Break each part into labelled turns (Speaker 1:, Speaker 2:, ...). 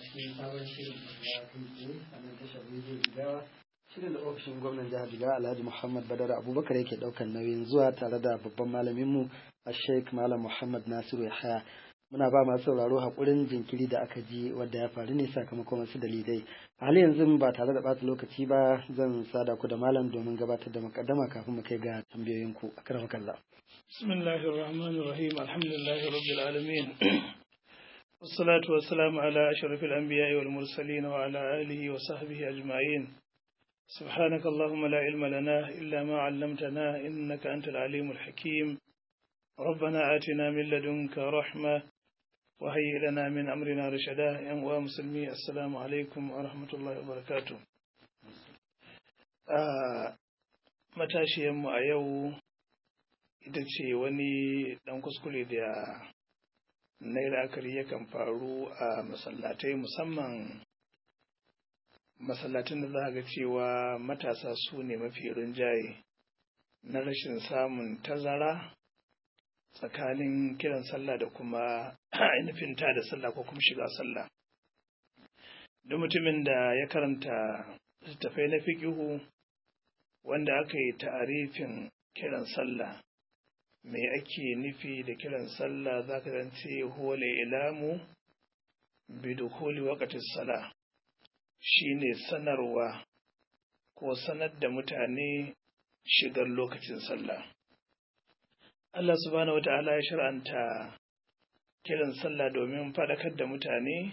Speaker 1: cikin sabon shirin na kai a nan tashar rediyo Jigawa. Shirin da ofishin gwamnan jihar Jigawa Alhaji Muhammad Badar Abubakar yake ɗaukar nauyin zuwa tare da babban malaminmu a Sheikh Malam Muhammad Nasiru Yahaya. Muna ba masu sauraro haƙurin jinkiri da aka ji wadda ya faru ne sakamakon wasu dalilai. A hali yanzu ba tare da ɓata lokaci ba zan sada ku da malam domin gabatar da makaddama kafin mu kai ga tambayoyinku. A karamar kalla.
Speaker 2: Bismillahir Rahmanir Rahim. Alhamdulillahi Rabbil Alamin. والصلاة والسلام على أشرف الأنبياء والمرسلين وعلى آله وصحبه أجمعين سبحانك اللهم لا علم لنا إلا ما علمتنا إنك أنت العليم الحكيم ربنا آتنا من لدنك رحمة وهيئ لنا من أمرنا رشدا يا مسلمي السلام عليكم ورحمة الله وبركاته matashiyanmu a yau ita ce wani ɗan kuskure da na la'akari yakan faru a masallatai musamman masallatan da za ga cewa matasa su ne mafi rinjaye na rashin samun tazara tsakanin kiran sallah da kuma ainihin ta da sallah ko kuma shiga sallah duk mutumin da ya karanta littattafai na fiƙihu wanda aka yi ta'arifin kiran sallah me ake nufi da kiran sallah za ka zance hole ilamu bidukuli wakatin sala shine sanarwa ko sanar da mutane shigar lokacin sallah Allah subhanahu wa ta'ala ya shar'anta kiran sallah domin faɗakar da mutane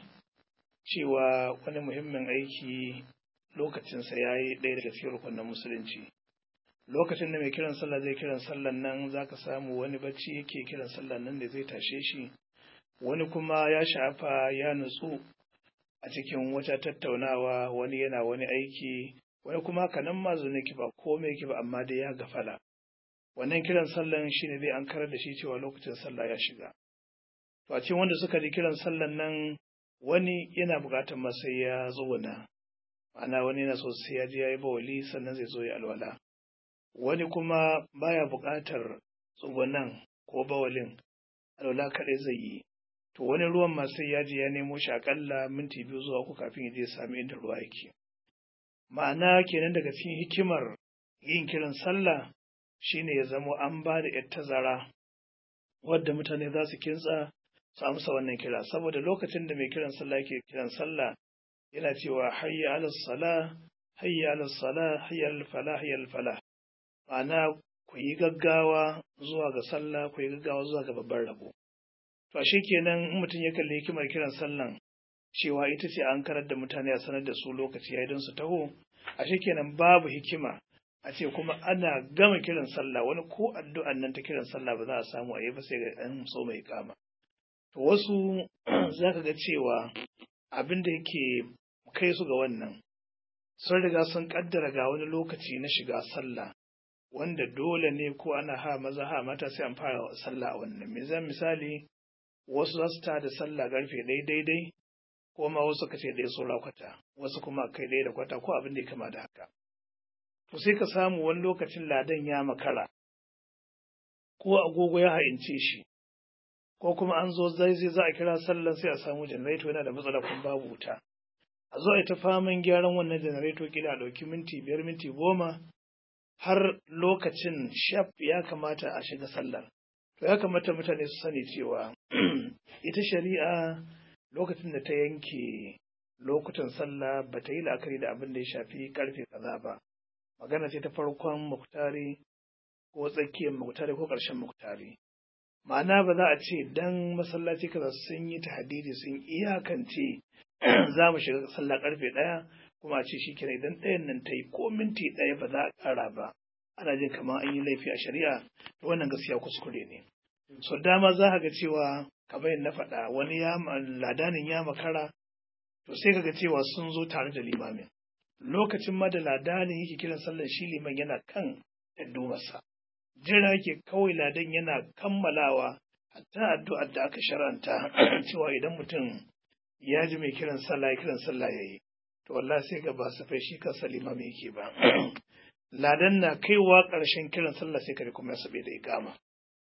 Speaker 2: cewa wani muhimmin aiki lokacinsa ya yi ɗaya daga cikin rukunin musulunci lokacin da mai kiran sallah zai kiran sallan nan za ka samu wani bacci yake kiran sallan nan da zai tashe shi wani kuma ya shafa ya nutsu a cikin wata tattaunawa wani yana wani aiki wani kuma kanan ma zo ki ba komai ki ba amma dai ya gafala wannan kiran sallan shine zai an karar da shi cewa lokacin sallah ya shiga to a cikin wanda suka ji kiran sallan nan wani yana buƙatar masa ya tsuguna ma'ana wani yana so sai ya je ya yi bawali sannan zai zo ya alwala wani kuma baya buƙatar tsugunan ko bawalin alwala kaɗai zai yi to wani ruwan ma sai ya je ya nemo shi aƙalla minti biyu zuwa uku kafin ya je ya sami inda ruwa yake ma'ana kenan daga cikin hikimar yin kiran sallah shine ya zamo an ba da yar tazara wadda mutane za su kintsa su amsa wannan kira saboda lokacin da mai kiran sallah yake kiran sallah yana cewa hayya ala sala hayya ala sala hayya ala fala hayya ala fala ma'ana ku yi gaggawa zuwa ga sallah ku yi gaggawa zuwa ga babban rabo to ashe kenan in mutum ya kalli hikimar kiran sallan cewa ita ce an karar da mutane a sanar da su lokaci ya don su taho ashe kenan babu hikima a ce kuma ana gama kiran sallah wani ko addu'an nan ta kiran sallah ba za a samu a yi ba sai ga ɗan so mai kama to wasu za ka ga cewa abin da yake kai su ga wannan sun riga sun kaddara ga wani lokaci na shiga sallah wanda dole ne ko ana ha maza ha mata sai an fara sallah a wannan mizan misali wasu za su ta da sallah karfe ɗaya daidai ko ma wasu ka ce ɗaya saura kwata wasu kuma kai ɗaya da kwata ko abin da ya kama da haka to sai ka samu wani lokacin ladan ya makara ko agogo ya ha'ince shi ko kuma an zo zai zai za a kira sallan sai a samu janareto yana da matsala kuma babu wuta a zo a yi ta faman gyaran wannan janareto kila a ɗauki minti biyar minti goma har lokacin shaf ya kamata a shiga sallar to ya kamata mutane su sani cewa ita shari'a lokacin da ta yanke lokutan sallah ba ta yi la'akari da abin da ya shafi karfe kaza ba magana ce ta farkon muktari ko tsakiyar muktari ko ƙarshen muktari ma'ana ba za a ce dan masallaci kaza sun yi tahdidi sun iyakance za mu shiga sallah karfe ɗaya kuma a ce shi kenan idan ɗayan nan ta yi ko minti ɗaya ba za a ƙara ba ana jin kamar an yi laifi a shari'a to wannan gaskiya kuskure ne so dama za ka ga cewa kamar yadda na faɗa wani ya ladanin ya makara to sai ka ga cewa sun zo tare da limamin lokacin ma da ladanin yake kiran sallar shi liman yana kan addu'arsa jira yake kawai ladan yana kammalawa hatta addu'ar da aka sharanta cewa idan mutum ya ji mai kiran sallah ya kiran sallah ya yi to wallahi sai ga ba safai shi kansa limami yake ba ladan na kaiwa ƙarshen kiran sallah sai kare kuma ya sabe da ikama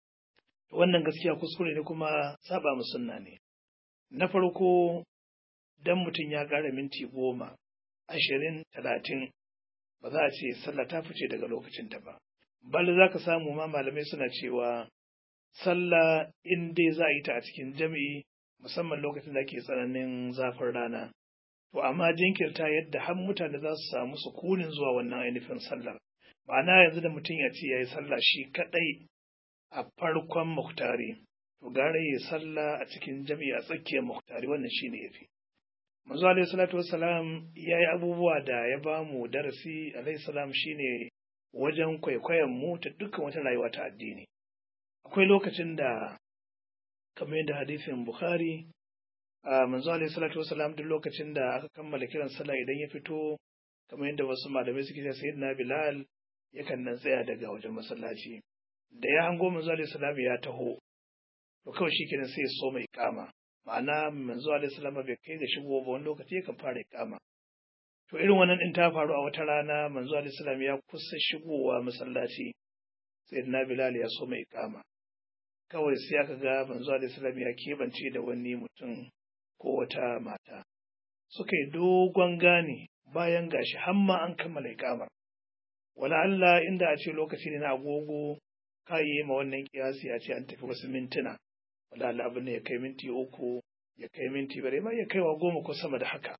Speaker 2: wannan gaskiya kuskure ne kuma saba mu sunna ne na farko dan mutum ya ƙara minti goma ashirin talatin ba za a ce sallah ta fice daga lokacinta ba bal za ka samu ma malamai suna cewa sallah in dai za a yi ta a cikin jami'i musamman lokacin da ke tsananin zafin rana to amma jinkirta yadda har mutane za su samu sukunin zuwa wannan ainihin sallar ma'ana yanzu da mutum ya ce ya yi sallah shi kaɗai a farkon muhtari to gara ya sallah a cikin jami'i a tsakiyar muhtari wannan shine yafi manzo alaihi salatu wassalam ya yi abubuwa da ya ba mu darasi alaihi salam shine wajen kwaikwayon mu ta dukkan wata rayuwa ta addini akwai lokacin da kamar yadda hadisin bukhari a manzo alaihi salatu wassalam duk lokacin da aka kammala kiran sallah idan ya fito kamar yadda wasu malamai suke cewa sayyidina bilal yakan nan tsaya daga wajen masallaci da ya hango manzo alaihi salam ya taho to kawai shi kenan sai ya so mai kama ma'ana manzo alaihi salam bai kai ga shigo ba wani lokaci yakan fara kama to irin wannan din ta faru a wata rana manzo alaihi salam ya kusa shigowa masallaci sayyidina bilal ya so mai kama kawai sai aka ga manzo alaihi salam ya kebance da wani mutum ko wata mata suka yi dogon gane bayan gashi hamma an kammala ikamar wala Allah inda a ce lokaci ne na agogo ka yi ma wannan kiyasi a ce an tafi wasu mintuna wala Allah abin ne ya kai minti uku ya kai minti bare ma ya kaiwa goma ko sama da haka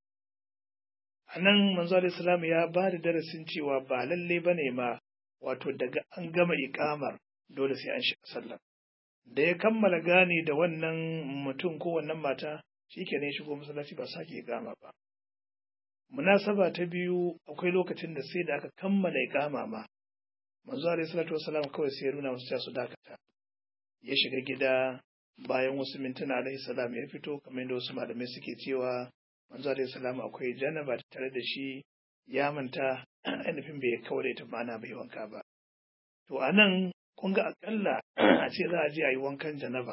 Speaker 2: a nan manzo alaihi salam ya ba da darasin cewa ba lalle bane ma wato daga an gama ikamar dole sai an shiga sallah da ya kammala gane da wannan mutum ko wannan mata shi ke ne shigo masallaci ba sake ikama ba munasaba ta biyu akwai lokacin da sai da aka kammala ikama ma manzo alaihi salatu wasalam kawai sai ya nuna musu su dakata ya shiga gida bayan wasu mintuna alaihi salam ya fito kamar yadda wasu malamai suke cewa manzo alaihi salam akwai janaba tare da shi ya manta ainihin bai kawai ta ma'ana bai wanka ba to anan kun ga akalla a ce za a je a yi wankan janaba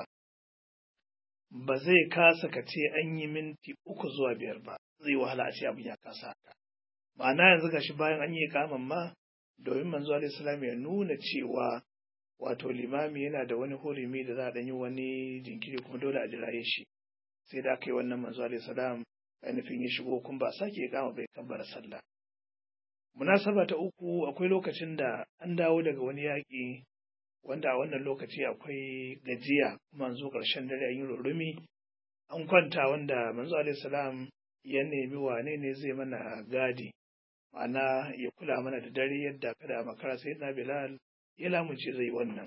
Speaker 2: ba zai kasa ka ce an yi minti uku zuwa biyar ba zai wahala a ce abin ya kasa haka ma'ana yanzu gashi bayan an yi kaman ma domin manzo alaihi salam ya nuna cewa wato limami yana da wani hurumi da za a yi wani jinkiri kuma dole a jiraye shi sai da aka yi wannan manzo alaihi salam ainihin ya shigo kuma ba sake ya kama bai kabbara sallah munasaba ta uku akwai lokacin da an dawo daga wani yaƙi wanda a wannan lokaci akwai gajiya kuma zo ƙarshen dare an yi rurumi an kwanta wanda manzo alaihi salam ya nemi wane ne zai mana gadi ma'ana ya kula mana da dare yadda kada a makara sai na bilal ya lamunce zai wannan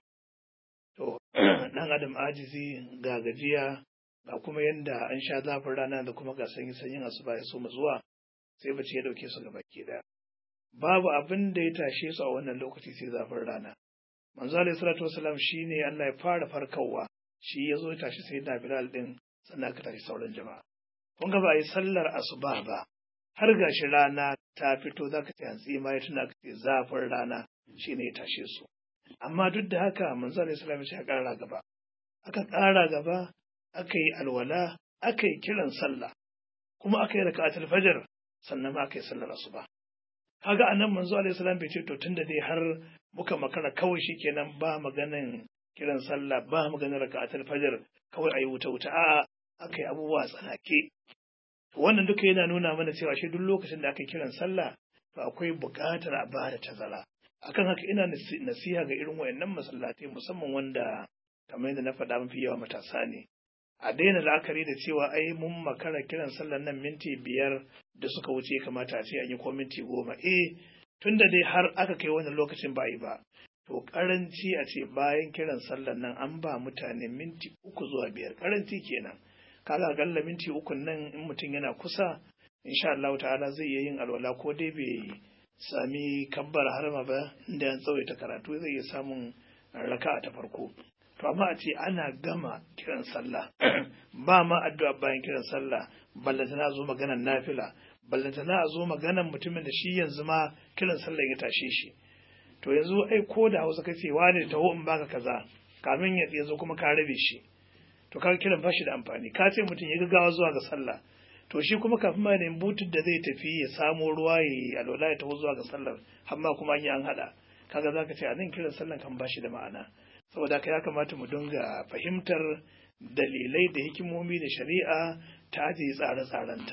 Speaker 2: to dan adam ajizi ga gajiya ga kuma yadda an sha zafin rana da kuma ga sanyi sanyin asuba ya so mu zuwa sai bace ya dauke su gaba ke da babu abin da ya tashe su a wannan lokaci sai zafin rana manzo alaihi salatu wasalam shine Allah ya fara farkawa shi ya zo ya tashi sai na bilal din sannan aka tashi sauran jama'a kun ga ba yi sallar asuba ba har gashi rana ta fito za ka ce hantsi ma ya tuna ka ce zafin rana shi ne ya tashe su amma duk da haka manzo alaihi salam ya ƙara gaba aka ƙara gaba aka yi alwala aka yi kiran sallah kuma aka yi raka'atul fajr sannan ma aka yi sallar asuba kaga anan manzo alaihi salam bai ce to tunda dai har muka makara kawai shikenan ba maganan kiran sallah ba maganar raka'atul fajr kawai ayi wuta wuta a'a aka yi abubuwa tsanake wannan duka yana nuna mana cewa shi duk lokacin da aka kiran sallah to akwai buƙatar a bada tazara akan haka ina nasiha ga irin wayannan masallatai musamman wanda kamar yadda na faɗa mafi yawa matasa ne a daina la'akari da cewa ai mun makara kiran sallar nan minti biyar da suka wuce kamata a ce an yi ko minti goma eh tunda dai har aka kai wannan lokacin ba yi ba to karanci a ce bayan kiran sallar nan an ba mutane minti uku zuwa biyar karanci kenan kaga akalla minti uku nan in mutum yana kusa insha Allah ta'ala zai iya yin alwala ko dai bai sami kabbar harma ba inda an tsawaita karatu zai iya samun raka'a ta farko to amma a ce ana gama kiran sallah ba ma addu'a bayan kiran sallah ballantana zo maganan nafila ballantana a zo maganan mutumin da shi yanzu ma kiran sallah ya tashe shi to yanzu ai ko da Hausa kace wani taho in baka kaza kamin ya zo kuma ka rabe shi to kaga kiran bashi da amfani ka ce mutum ya gaggawa zuwa ga sallah to shi kuma kafin ma ne butun da zai tafi ya samo ruwa ya alwala ya taho zuwa ga sallar amma kuma an yi an hada kaga zaka ce a nan kiran sallan kan bashi da ma'ana saboda haka ya kamata mu dinga fahimtar dalilai da hikimomi da shari'a ta ajiye tsare-tsarenta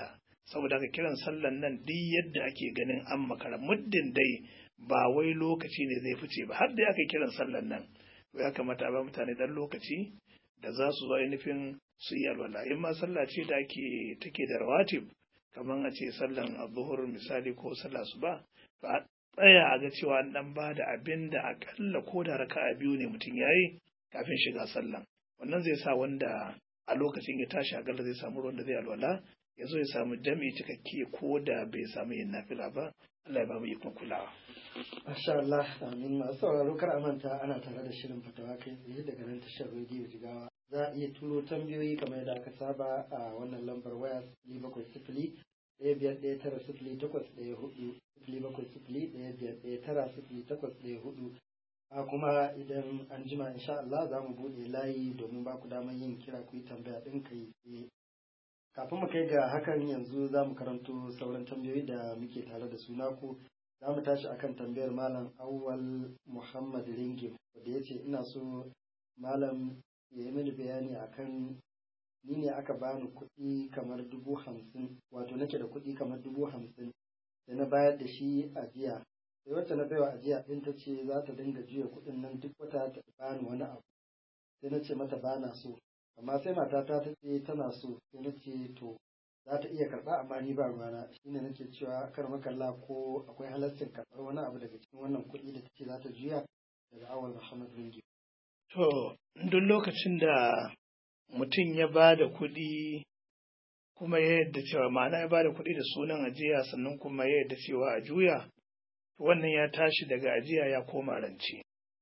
Speaker 2: saboda haka kiran sallan nan duk yadda ake ganin an makara muddin dai ba wai lokaci ne zai fice ba har da aka kiran sallan nan to ya kamata a ba mutane dan lokaci da za su zo ainihin su yi alwala in ma sallah ce da ake take da rawatib kamar a ce sallan azuhur misali ko sallah su ba ba tsaya a ga cewa an dan ba da abin da akalla ko da raka'a biyu ne mutum yayi kafin shiga sallan wannan zai sa wanda a lokacin ya tashi akalla zai samu ruwan da zai alwala ya zo ya samu jami'i cikakke ko da bai samu yin nafila ba Allah ya ba mu ikon kulawa
Speaker 1: Masha Allah, amin masu sauraro kar a manta ana tare da shirin fatawa kai tsaye daga nan tashar rediyo jigawa. Za a iya turo tambayoyi kamar yadda aka saba a wannan lambar waya sifili bakwai sifili ɗaya biyar ɗaya tara sifili takwas ɗaya hudu sifili bakwai sifili ɗaya biyar ɗaya tara sifili takwas ɗaya hudu. A kuma idan an jima insha Allah za mu buɗe layi domin ba ku damar yin kira ku yi tambaya ɗin kai tsaye. Kafin mu kai ga hakan yanzu za mu karanto sauran tambayoyi da muke tare da su naku za mu tashi akan tambayar malam awwal muhammad ringim wanda ya ce ina so malam ya yi mini bayani akan ni ne aka bani kuɗi kamar dubu hamsin wato nake da kuɗi kamar dubu hamsin da na bayar da shi ajiya sai wacce na baiwa ajiya ɗin ta ce za ta dinga juya kuɗin nan duk wata ta bani wani abu sai na ce mata bana so amma sai matata ta ce tana so sai na ce to za ta iya karɓa amma ni ba ruwana shine nake cewa kar makalla ko akwai halascin karɓar wani abu daga cikin wannan kuɗi da take za ta juya daga awal Muhammad Ringi.
Speaker 2: To, duk lokacin da mutum ya ba da kuɗi kuma ya yadda cewa ma'ana ya ba da kuɗi da sunan ajiya sannan kuma ya yadda cewa a juya, wannan ya tashi daga ajiya ya koma rance.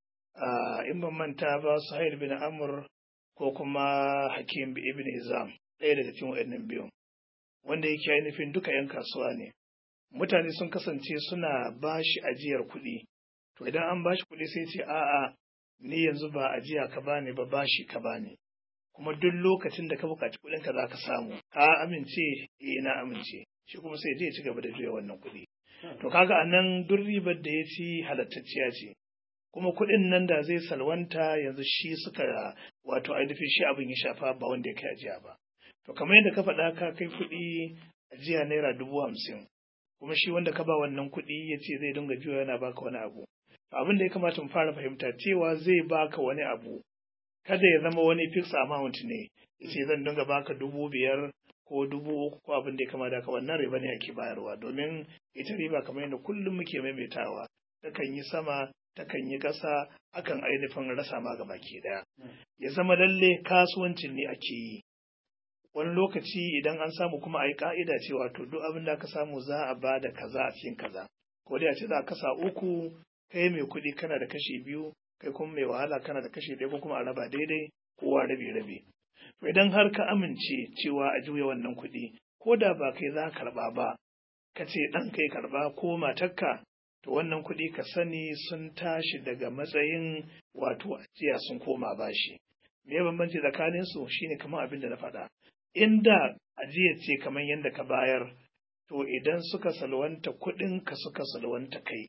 Speaker 2: In ban manta ba Suhail bin Amr ko kuma Hakim ibn Izam ɗaya daga cikin waɗannan biyun. wanda yake ainihin duka 'yan kasuwa ne. Mutane sun kasance suna ba shi ajiyar kuɗi, to idan an ba shi kuɗi sai ce a'a ni yanzu ba ajiya ka bani ba bashi ka bani. Kuma duk lokacin da ka buƙaci kuɗin ka za ka samu, ka amince eh na amince, shi kuma sai je ci gaba da juya wannan kuɗi. To kaga anan duk ribar da ya ci halattacciya ce. Kuma kuɗin nan da zai salwanta yanzu shi suka wato ainihin shi abin ya shafa ba wanda ya kai ajiya ba. To kamar yadda ka faɗa ka kai kuɗi ajiya naira dubu hamsin, kuma shi wanda ka ba wannan kuɗi ya ce zai dinga juya yana baka wani abu. Abin da ya kamata mu fara fahimta cewa zai baka wani abu, kada ya zama wani fix amount ne, ya ce zan dinga baka dubu biyar ko dubu uku ko abin da ya kamata ka wannan riba ne ake bayarwa domin ita riba kamar yadda kullum muke maimaitawa takan yi sama takan yi ƙasa akan ainihin rasa ma gaba ke ɗaya. Ya zama lalle kasuwancin ne ake yi. wani lokaci idan an samu kuma a yi ka'ida cewa to duk abin da aka samu za a ba da kaza a cikin kaza ko dai a ce za a kasa uku kai mai kuɗi kana da kashi biyu kai kuma mai wahala kana da kashi ɗaya ko kuma a raba daidai kowa rabe rabe to idan har ka amince cewa a juya wannan kuɗi ko da ba kai za ka karɓa ba ka ce ɗan kai karɓa ko matarka to wannan kuɗi ka sani sun tashi daga matsayin wato ajiya sun koma bashi me bambanci tsakaninsu shine kamar abin da na faɗa inda ajiya ce kamar yadda ka bayar to idan suka salwanta kuɗin ka suka salwanta kai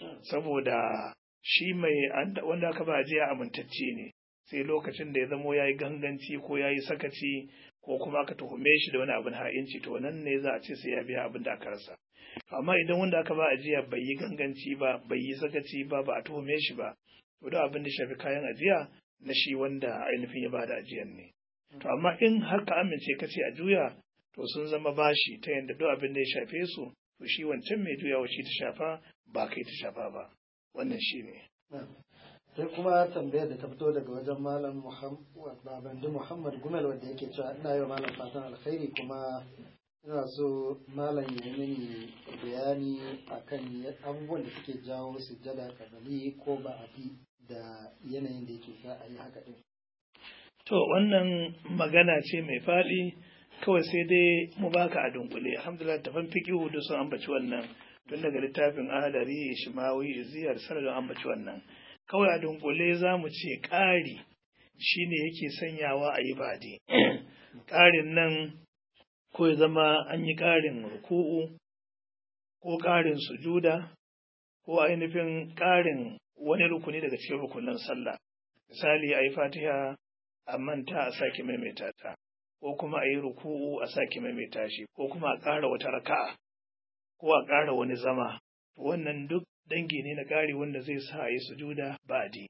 Speaker 2: saboda shi mai wanda aka ba ajiya amintacce ne sai lokacin da ya zamo ya yi ganganci ko ya yi sakaci ko kuma aka tuhume shi da wani abin ha'inci to nan ne za a ce sai ya biya abin da aka rasa amma idan wanda aka ba ajiya bai yi ganganci ba bai yi sakaci ba ba a tuhume shi ba to da abin da shafi kayan ajiya na shi wanda ainihin ya ba da ajiyan ne To amma in har ka amince ka ce a juya to sun zama bashi ta yadda duk abin da ya shafe su to shi wancan mai juyawa shi ta shafa ba kai ta shafa ba wannan shi ne.
Speaker 1: sai kuma tambayar da ta fito daga wajen malam babandi muhammad gumel wanda yake cewa ina yi wa malam fatan alkhairi kuma ina so malam ya yi mini bayani akan abubuwan da suke jawo sujjada kabali ko ba'adi da yanayin da yake sa a yi haka din
Speaker 2: To wannan magana ce mai faɗi kawai sai dai mu baka a dunkule alhamdulillah tafan fiqihu da sun ambaci wannan tun daga littafin adari shimawi ziyar sanadin ambaci wannan kawai a dunkule za mu ce ƙari shine yake sanyawa a yi bade ƙarin nan ko ya zama an yi ƙarin ruku'u ko ƙarin sujuda ko ainihin ƙarin wani rukuni daga cikin rukunin sallah misali a yi fatiha a manta a sake maimaita ta ko kuma a yi ruku'u a sake maimaita shi ko kuma a ƙara wata raka'a ko a ƙara wani zama wannan duk dangi ne na ƙari wanda zai sa a yi sujuda ba'di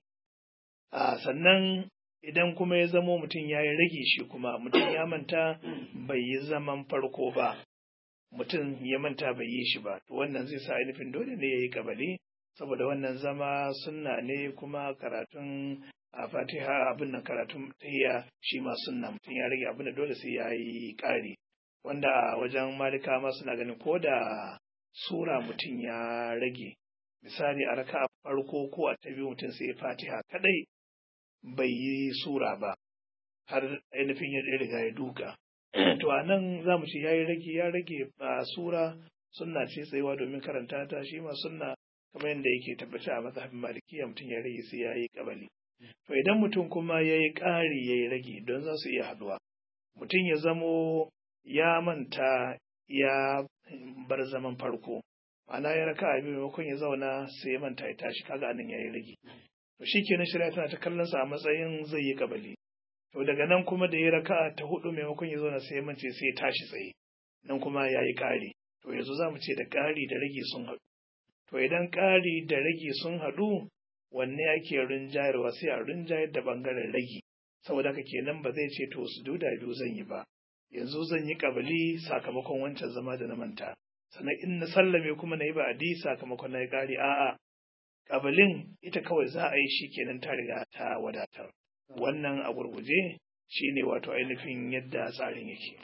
Speaker 2: a sannan idan kuma ya zamo mutum ya yi rage shi kuma mutum ya manta bai yi zaman farko ba mutum ya manta bai yi shi ba to wannan zai sa ainihin dole ne ya yi kabali saboda wannan zama sunna ne kuma karatun a fatiha abin nan karatun tahiyya shi ma sunna mutum ya rage abin da dole sai ya yi ƙari wanda a wajen malika ma suna ganin ko da sura mutum ya rage misali a raka farko ko a ta biyu mutum sai ya fatiha kadai bai yi sura ba har ainihin ya riga ya duka to a nan za mu ce ya yi rage ya rage a sura sunna ce tsayuwa domin karanta ta shi ma sunna kamar yadda yake tabbata a mazhabin malikiya mutum ya rage sai ya yi kabali to idan mutum kuma ya yi ƙari ya yi rage don za su iya haɗuwa mutum ya zamo ya manta ya bar zaman farko ma'ana ya raka a biyu maimakon ya zauna sai ya manta ya tashi kaga anan ya yi rage to shi kenan shari'a tana ta kallon sa a matsayin zai yi kabali to daga nan kuma da ya raka ta hudu maimakon ya zauna sai ya mance sai ya tashi tsaye nan kuma ya yi ƙari to yanzu za mu ce da ƙari da rage sun haɗu to idan ƙari da rage sun haɗu wanne ake rinjayarwa sai a rinjayar da ɓangaren rage saboda haka kenan ba zai ce to su duda biyu zan yi ba yanzu zan yi ƙabali sakamakon wancan zama da na manta sannan in na sallame kuma na yi ba'adi sakamakon na yi ƙari a'a ƙabalin ita kawai za a yi shi kenan ta riga ta wadatar wannan a gurguje shi ne wato ainihin yadda tsarin yake.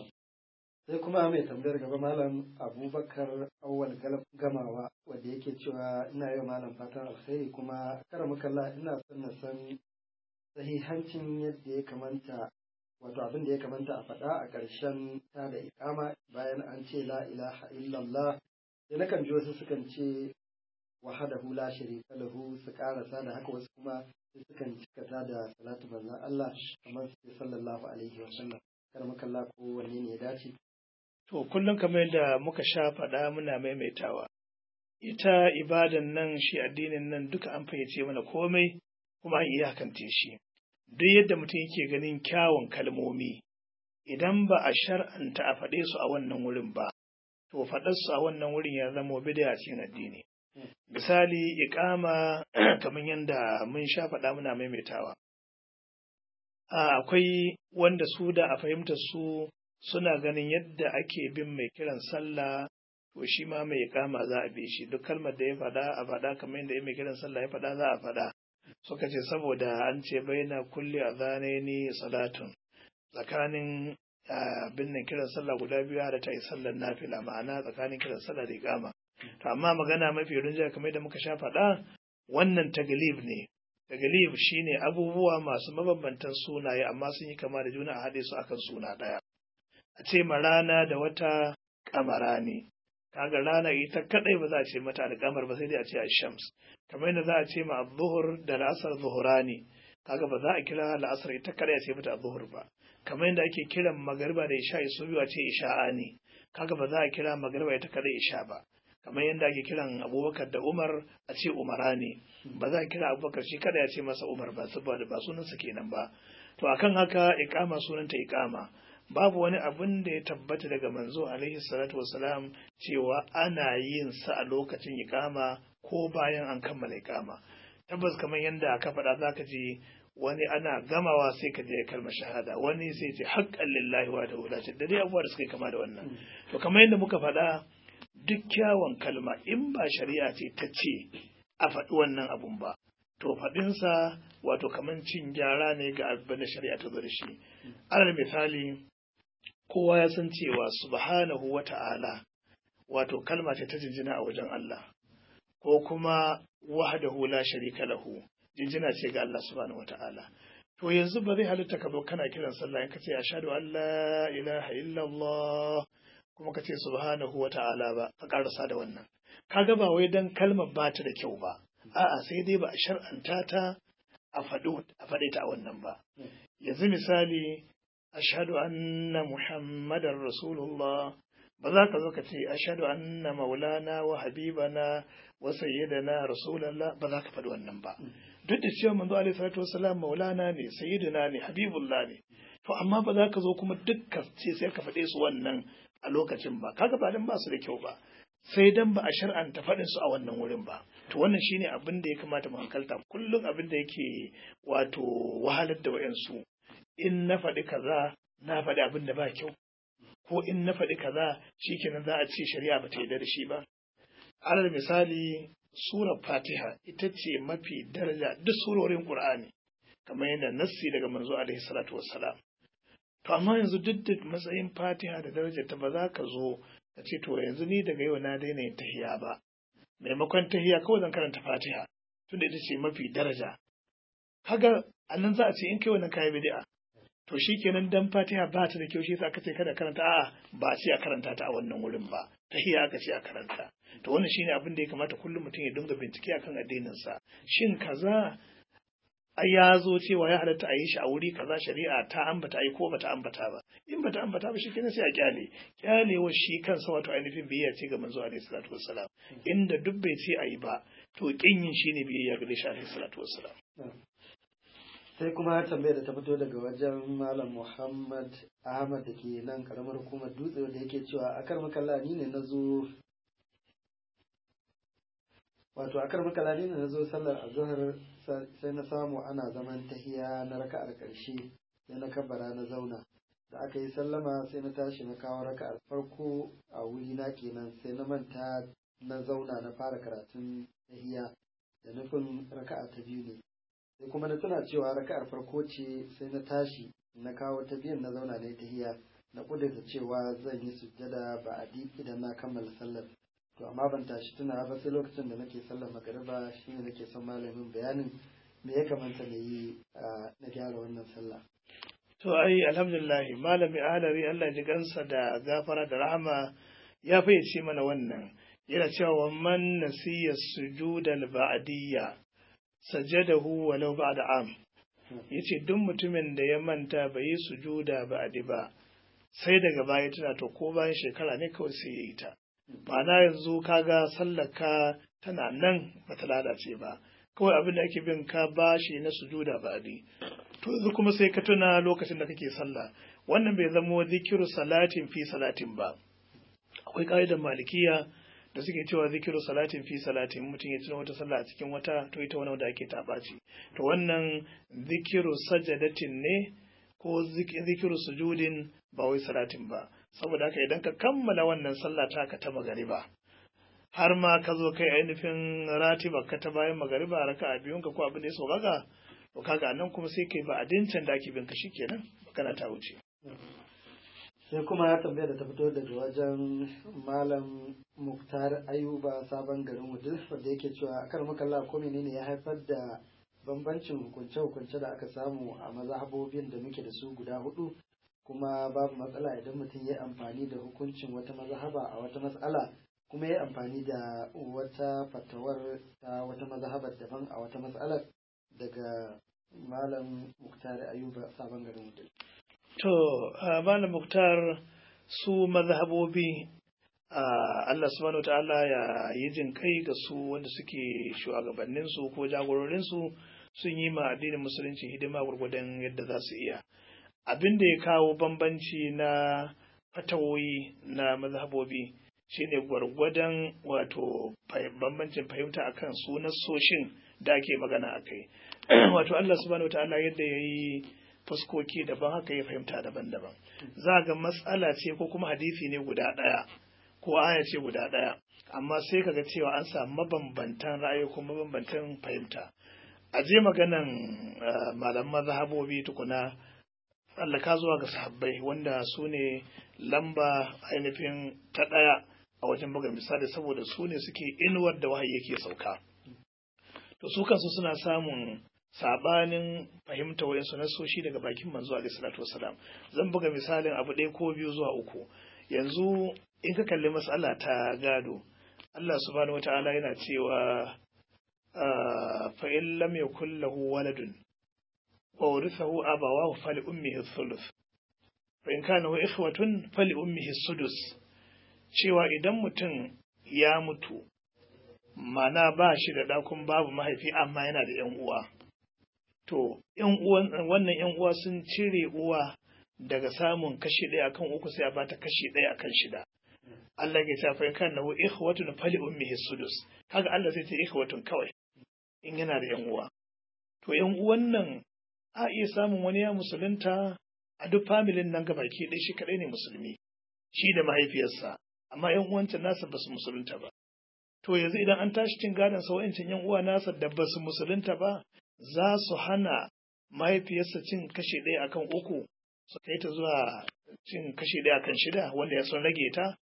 Speaker 1: sai kuma mai tambayar gaba malam abubakar awwal gamawa wanda yake cewa ina yau malam fatan alkhairi kuma kara makalla ina son na san sahihancin yadda ya kamanta wato abin da ya kamanta a faɗa a ƙarshen ta da ikama bayan an ce la ilaha illallah sai nakan ji wasu sukan ce wahadahu la sharika lahu su karasa da haka wasu kuma sukan cikata da salatu manzon Allah kamar su sallallahu alaihi wa sallam kar makalla ko wanne ne ya dace
Speaker 2: To, kullum kamar yadda muka sha faɗa muna maimaitawa, ita ibadan nan shi addinin nan duka an fayyace mana komai kuma an iyakance shi. Duk yadda mutum yake ganin kyawun kalmomi, idan ba a shar'anta a faɗe su a wannan wurin ba, to faɗar su a wannan wurin ya zama bid'a cikin addini. Misali, iƙama kamar yadda mun sha faɗa muna maimaitawa. Akwai wanda su da a fahimtar su suna ganin yadda ake bin mai kiran sallah to shi ma mai kama za a bi shi duk kalmar da ya faɗa a faɗa kamar yadda mai kiran sallah ya faɗa za a faɗa suka ce saboda an ce baina kulli azanaini salatun tsakanin bin nan kiran sallah guda biyu da ta yi sallar nafila ma'ana tsakanin kiran sallah da ikama to amma magana mafi rinjaya kamar yadda muka sha faɗa wannan taglib ne taglib shine abubuwa masu mabambantan sunaye amma sun yi kama da juna a haɗe su akan suna ɗaya a ce ma rana da wata kamara ne kaga rana ita kadai ba za a ce mata alkamar ba sai dai a ce shams kamar yadda za a ce ma zuhur da la'asar zuhurani kaga ba za a kira la'asar ita kadai a ce mata zuhur ba kamar yadda ake kiran magariba da isha su biyu a ce isha'a ne kaga ba za a kira magariba ita kadai isha ba kamar yadda ake kiran abubakar da umar a ce umara ne ba za a kira abubakar shi kada ya ce masa umar ba saboda ba sunansa kenan ba to akan haka iqama sunanta iqama babu wani abin da ya tabbata daga manzo alaihi salatu wasalam cewa ana yin sa a lokacin iqama ko bayan an kammala iqama tabbas kamar yadda aka faɗa zaka ji wani ana gamawa sai ka je kalmar shahada wani sai ce haqqan lillahi wa da da dai abubuwa da suka kama da wannan to kamar yadda muka faɗa duk kyawun kalma in ba shari'a ce ta ce a faɗi wannan abun ba to faɗinsa wato kamar cin gyara ne ga abin da shari'a ta zo da shi alal misali kowa ya san cewa subhanahu wa ta'ala wato kalma ce ta jinjina a wajen Allah ko kuma wahdahu la sharika lahu jinjina ce ga Allah subhanahu wa ta'ala to yanzu ba zai halitta ka zo kana kiran sallah in ka ce ashhadu an la ilaha illallah kuma ka ce subhanahu wa ta'ala ba ka karasa da wannan kaga ba wai dan kalmar ba ta da kyau ba a'a sai dai ba a shar'anta ta a faɗe ta a wannan ba yanzu misali ashhadu anna muhammadar rasulullah ba za ka zo ka ce ashhadu anna maulana wa habibana wa sayyidina rasulullah ba za ka faɗi wannan ba duk da cewa manzo alaihi salatu wasalam maulana ne sayyidina ne habibullah ne to amma ba za ka zo kuma dukkan ce sai ka faɗe su wannan a lokacin ba kaga ba dan ba su da kyau ba sai dan ba a shar'anta faɗin su a wannan wurin ba to wannan shine abin da ya kamata mu hankalta kullum abin da yake wato wahalar da wayansu in na faɗi kaza na faɗi abin da ba kyau ko in na faɗi kaza shikenan za a ce shari'a ba ta yarda da shi ba alal misali surar fatiha ita ce mafi daraja duk surorin qur'ani kamar yadda nassi daga manzo alaihi salatu wassalam to amma yanzu duk da matsayin fatiha da darajar ta ba za ka zo ka ce to yanzu ni daga yau na daina yin tahiya ba maimakon tahiya kawai zan karanta fatiha tunda ita ce mafi daraja kaga annan za a ce in kai wannan kayi bid'a to shikenan dan fatiha ba ta da kyau shi yasa aka ce kada karanta a'a ba a ce a karanta ta a wannan wurin ba tahiya aka ce a karanta to wannan shine abin da ya kamata kullum mutum ya dinga bincike akan addinin sa shin kaza ai ya zo cewa ya halatta a yi shi a wuri kaza shari'a ta ambata ai ko bata ambata ba in bata ambata ba shikenan sai a kyale kyalewa shi kansa wato ainihin biyayya ce ga manzo alaihi salatu wassalam inda duk bai ce ayi ba to kin yin shine biyayya ga shi alaihi salatu wassalam
Speaker 1: sai kuma tambayar da ta fito daga wajen malam muhammad ahmad da ke nan karamar hukumar dutse da yake cewa akar makalla ni ne na zo wato akar makalla ni ne na zo sallar azhar sai na samu ana zaman tahiya na raka'ar karshe sai na kabbara na zauna da aka yi sallama sai na tashi na kawo raka'ar farko a wuri na kenan sai na manta na zauna na fara karatun tahiya da nufin raka'a ta biyu ne sai kuma na tuna cewa raka'ar farko ce sai na tashi na kawo ta biyan na zauna na tahiya na kudurta cewa zan yi sujjada ba a idan na kammala sallar to amma ban tashi tuna ba sai lokacin da nake sallar magariba shine nake son malamin bayanin me ya kamata na yi na gyara wannan sallah
Speaker 2: to ai alhamdulillah malami alari Allah ji gansa da gafara da rahama ya fayyace mana wannan yana cewa man nasiya sujudal ba'diyya sajadahu walau ba'da am yace duk mutumin da ya manta bai yi sujuda ba'di ba sai daga baya tana to ko bayan shekara ne kawai sai ya yi ta ma'ana yanzu kaga sallaka tana nan bata lalace ba kawai abin da ake bin ka bashi na sujuda ba'di to yanzu kuma sai ka tuna lokacin da kake sallah wannan bai zamo zikiru salatin fi salatin ba akwai ka'idar malikiya da suke cewa zikiru salatin fi salatin mutum ya tuna wata sallah a cikin wata to ita wani da ake taɓaci to wannan zikiru sajadatin ne ko zikiru sujudin ba wai salatin ba saboda haka idan ka kammala wannan sallah taka ta magariba har ma ka zo kai ainihin ratiba ka ta bayan magariba raka a biyun ka ko abin da ya sauƙaƙa to kaga nan kuma sai kai ba adincin da ake bin ka shikenan magana ta wuce
Speaker 1: sai kuma ya tambaya da ta fito daga wajen malam muktar ayuba sabon garin wudil wanda yake cewa kar makalla ko menene ya haifar da bambancin hukunce-hukunce da aka samu a mazhabobin da muke da su guda hudu kuma babu matsala idan mutum ya amfani da hukuncin wata mazhaba a wata matsala kuma ya amfani da wata fatawar ta wata mazhabar daban a wata matsalar daga malam muktar ayuba sabon garin wudil
Speaker 2: To, Malam Muktar su mazhabobi Allah subhanahu wa ta'ala ya yi jin kai ga su wanda suke shugabanninsu ko jagororinsu sun yi ma addinin musulunci hidima gwargwadon yadda za su iya. Abin da ya kawo bambanci na fatawoyi na mazhabobi shine gwargwadon wato bambancin fahimta akan su soshin da ake magana a kai. wato Allah subhanahu wa ta'ala yadda ya yi fuskoki daban haka ya fahimta daban-daban za ga matsala ce ko kuma hadisi ne guda ɗaya ko aya ce guda ɗaya amma sai kaga cewa an samu mabambantan ra'ayi ko mabambantan fahimta a je maganan malam mazhabobi tukuna tsallaka zuwa ga sahabbai wanda su ne lamba ainihin ta ɗaya a wajen buga misali saboda su ne suke inuwar da wahayi yake sauka to su kansu suna samun sabanin fahimta wayansu nasoshi daga bakin manzo alaihi salatu wasalam zan buga misalin abu ɗaya ko biyu zuwa uku yanzu in ka kalli matsala ta gado Allah subhanahu wata'ala yana cewa fa in lam yakul lahu waladun wa warithahu abawahu fali ummihi thuluth fa in kana ikhwatun fali ummihi sudus cewa idan mutum ya mutu mana ba shi da ɗakun babu mahaifi amma yana da ‘yan uwa. To, wannan ‘yan uwa sun cire uwa daga samun kashi ɗaya akan uku sai a bata kashi ɗaya akan shida Allah ke cewa in kana lahu ikhwatun fali ummihi sudus kaga Allah sai ce ikhwatun kawai in yana da yan uwa to yan uwan nan a iya samun wani ya musulunta a duk familin nan gabaki ɗaya shi kaɗai ne musulmi shi da mahaifiyarsa amma yan uwancin nasa ba su musulunta ba to yanzu idan an tashi cin gadon sa wa'ancin yan uwa nasa da ba su musulunta ba za su hana mahaifiyarsa cin kashe ɗaya akan uku su kai ta zuwa cin kashe ɗaya akan shida wanda ya son rage ta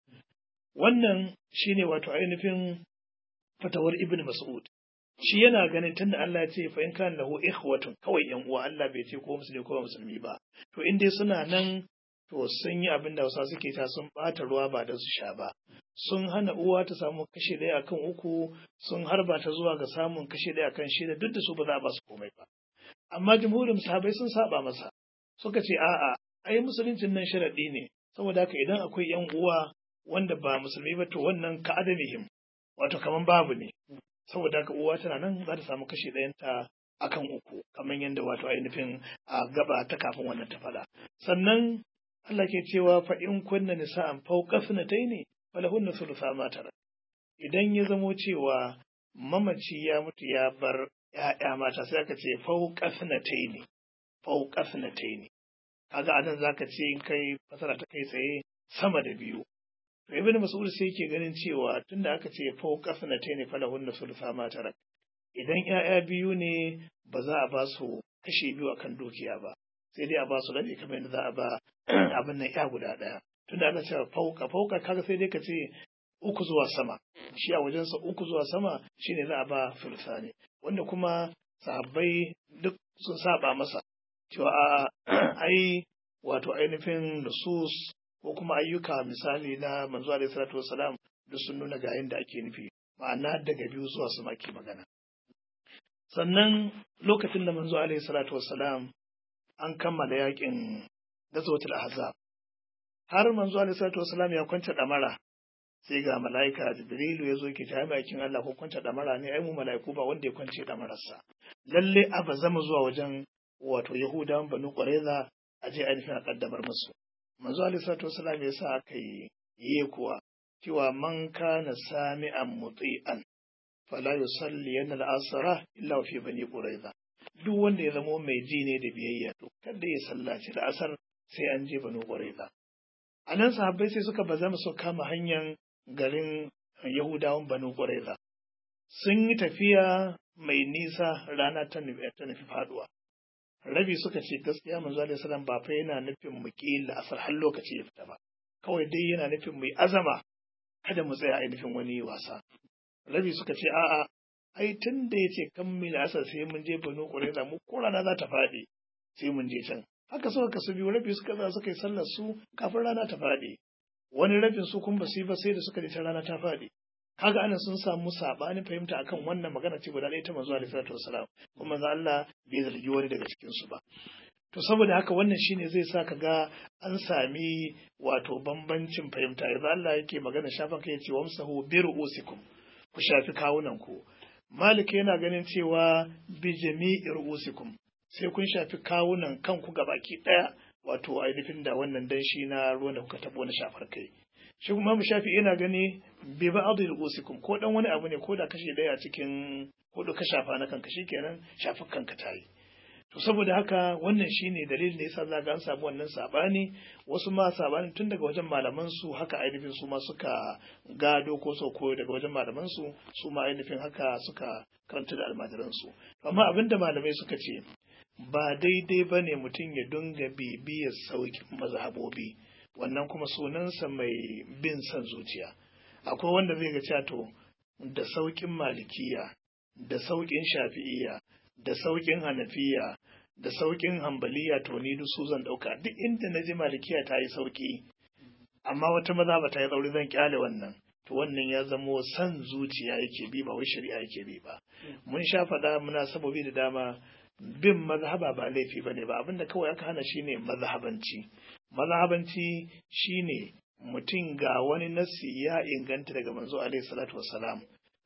Speaker 2: wannan shine wato ainihin fatawar ibn mas'ud shi yana ganin tunda Allah ya ce fa in kana lahu ikhwatun kawai yan uwa Allah bai ce ko musulmi ko musulmi ba to in dai suna nan to sun yi abin da wasa suke ta sun bata ruwa ba da su sha ba sun hana uwa ta samu kashe ɗaya akan uku sun harba ta zuwa ga samun kashe ɗaya akan shida duk da su ba za a ba su komai ba amma jumhurin sahabai sun saba masa suka ce a'a ai musuluncin nan sharaɗi ne saboda haka idan akwai yan uwa wanda ba musulmi ba to wannan ka adamihim wato kaman babu ne saboda haka uwa tana nan za ta samu kashe ɗayanta akan uku kamar yadda wato ainihin a gaba ta kafin wannan ta faɗa sannan Allah ke cewa fa in kunna nisa'an fawqa ne falahunna thulutha ma tarak idan ya zamo cewa mamaci ya mutu ya bar ‘ya'ya mata sai aka ce fawqa ne fawqa ne kaga anan zaka ce in kai fasara ta kai tsaye sama da biyu to ibn mas'ud sai yake ganin cewa tunda aka ce fawqa ne falahunna thulutha ma tarak idan ‘ya'ya biyu ne ba za a ba su kashe biyu akan dukiya ba sai dai a ba su rabi kamar yadda za a ba abin nan ya guda ɗaya tunda ana cewa fauka fauka kaga sai dai ka ce uku zuwa sama shi a wajensa uku zuwa sama shine za a ba filsani wanda kuma sahabbai duk sun saba masa cewa a ai wato ainihin nusus ko kuma ayyuka misali na manzo alaihi salatu wasalam duk sun nuna ga yadda ake nufi ma'ana daga biyu zuwa sama ke magana sannan lokacin da manzo alaihi salatu wasalam an kammala yakin gazotul ahzab har manzo alaihi salatu wasalam ya kwanta damara sai ga mala'ika jibrilu ya zo ki ta bakin Allah ko kwanta damara ne ai mu mala'iku ba wanda ya kwance damararsa lalle a ba zama zuwa wajen wato yahudawan banu qurayza a je ainihin a kaddamar musu manzo alaihi salatu wasalam ya sa aka yi yi kuwa cewa man kana sami'an muti'an fala yusalli yana al'asara illa fi bani qurayza duk wanda ya zamo mai ji ne da biyayya to kada ya sallaci da asar sai an je banu qurayza a nan sahabbai sai suka bazama su kama hanyar garin yahudawan banu qurayza sun yi tafiya mai nisa rana ta nufi faduwa rabi suka ce gaskiya manzo alaihi salam ba fa yana nufin mu ki la'asar har lokaci ya fita ba kawai dai yana nufin mu yi azama kada mu tsaya ainihin wani wasa rabi suka ce a'a ai tun da ya ce kan mil asar sai mun je banu ƙuraiza mu ko rana za ta faɗi sai mun je can haka suka kasu biyu rabi suka za suka yi sallar su kafin rana ta faɗi wani rabin su kun basu yi ba sai da suka je ta rana ta faɗi kaga ana sun samu sabanin fahimta akan wannan magana ce guda ɗaya ta manzo alaihi salatu wasalam kuma manzo Allah bai zargi wani daga cikin su ba to saboda haka wannan shine zai sa ka ga an sami wato bambancin fahimta yanzu Allah yake magana shafan kai ya ce wamsahu bi ru'usikum ku shafi kawunan ku Malik yana ganin cewa bi jami'i ru'usikum sai kun shafi kawunan kanku gabaki daya wato ainihin da wannan danshi na ruwan da kuka tabo na shafar kai shi kuma mu shafi yana gani bi ba'd ru'usikum ko dan wani abu ne ko da kashe daya cikin hudu ka shafa na kanka shikenan shafi kanka tayi to saboda haka wannan shine dalilin da yasa zaka an samu wannan sabani wasu ma sabanin tun daga wajen malaman su haka ainihin su ma suka gado ko so koyo daga wajen malaman su su ma ainihin haka suka karanta da almajiran su amma abinda malamai suka ce ba daidai bane mutum ya dunga bibiyar saukin mazhabobi wannan kuma sunansa mai bin son zuciya akwai wanda zai ga cewa to da saukin malikiya da saukin shafi'iya da sauƙin hanafiya da sauƙin hambaliya to ni duk su zan ɗauka duk inda na ji malikiya ta yi sauƙi amma wata maza ba ta yi tsauri zan kyale wannan to wannan ya zamo san zuciya yake bi ba wai shari'a yake bi ba mun sha faɗa muna sabobi da dama bin mazhaba ba laifi bane ba abinda kawai aka hana shine mazhabanci mazhabanci shine mutum ga wani nassi ya inganta daga manzo alaihi salatu wassalam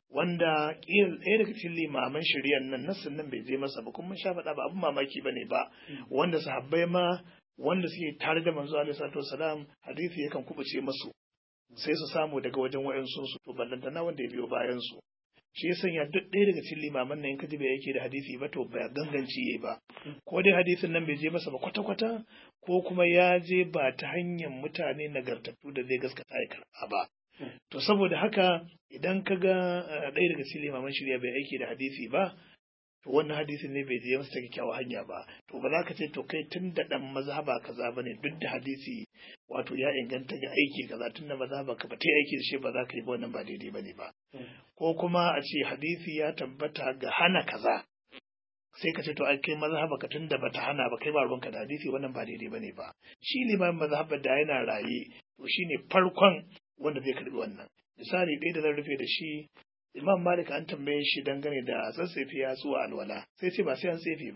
Speaker 2: wanda ƙila ɗaya daga cikin limaman shari'ar nan nassin nan bai je masa ba kuma sha faɗa ba abin mamaki ba ne ba wanda sahabbai ma wanda suke tare da manzo alaihi salatu wasalam hadisi yakan kubuce masu sai su samu daga wajen wayansu su to ballantana wanda ya biyo bayan su shi ya sanya duk ɗaya daga cikin limaman nan in ka ji bai yake da hadisi ba to ba ganganci yayi ba ko dai hadisin nan bai je masa ba kwata kwata ko kuma ya je ba ta hanyar mutane nagartattu da zai gaskata ya karɓa ba to saboda haka idan ka ga ɗaya daga cikin limaman shirya bai aiki da hadisi ba to wannan hadisin ne bai je masa ta kyakkyawar hanya ba to ba za ka ce to kai tun da ɗan mazhaba kaza bane duk da hadisi wato ya inganta ga aiki kaza tun da mazhaba ka ba ta aiki da shi ba za ka yi ba wannan ba daidai bane ba ko kuma a ce hadisi ya tabbata ga hana kaza sai ka ce to ai kai mazhaba ka tun da bata hana ba kai ba ruwanka da hadisi wannan ba daidai bane ba shi limamin mazhabar da yana raye to shine farkon wanda zai karbi wannan misali ɗaya da zan rufe da shi imam malik an tambaye shi dangane da tsatsefe ya zuwa alwala sai ce ba sai an tsefe ba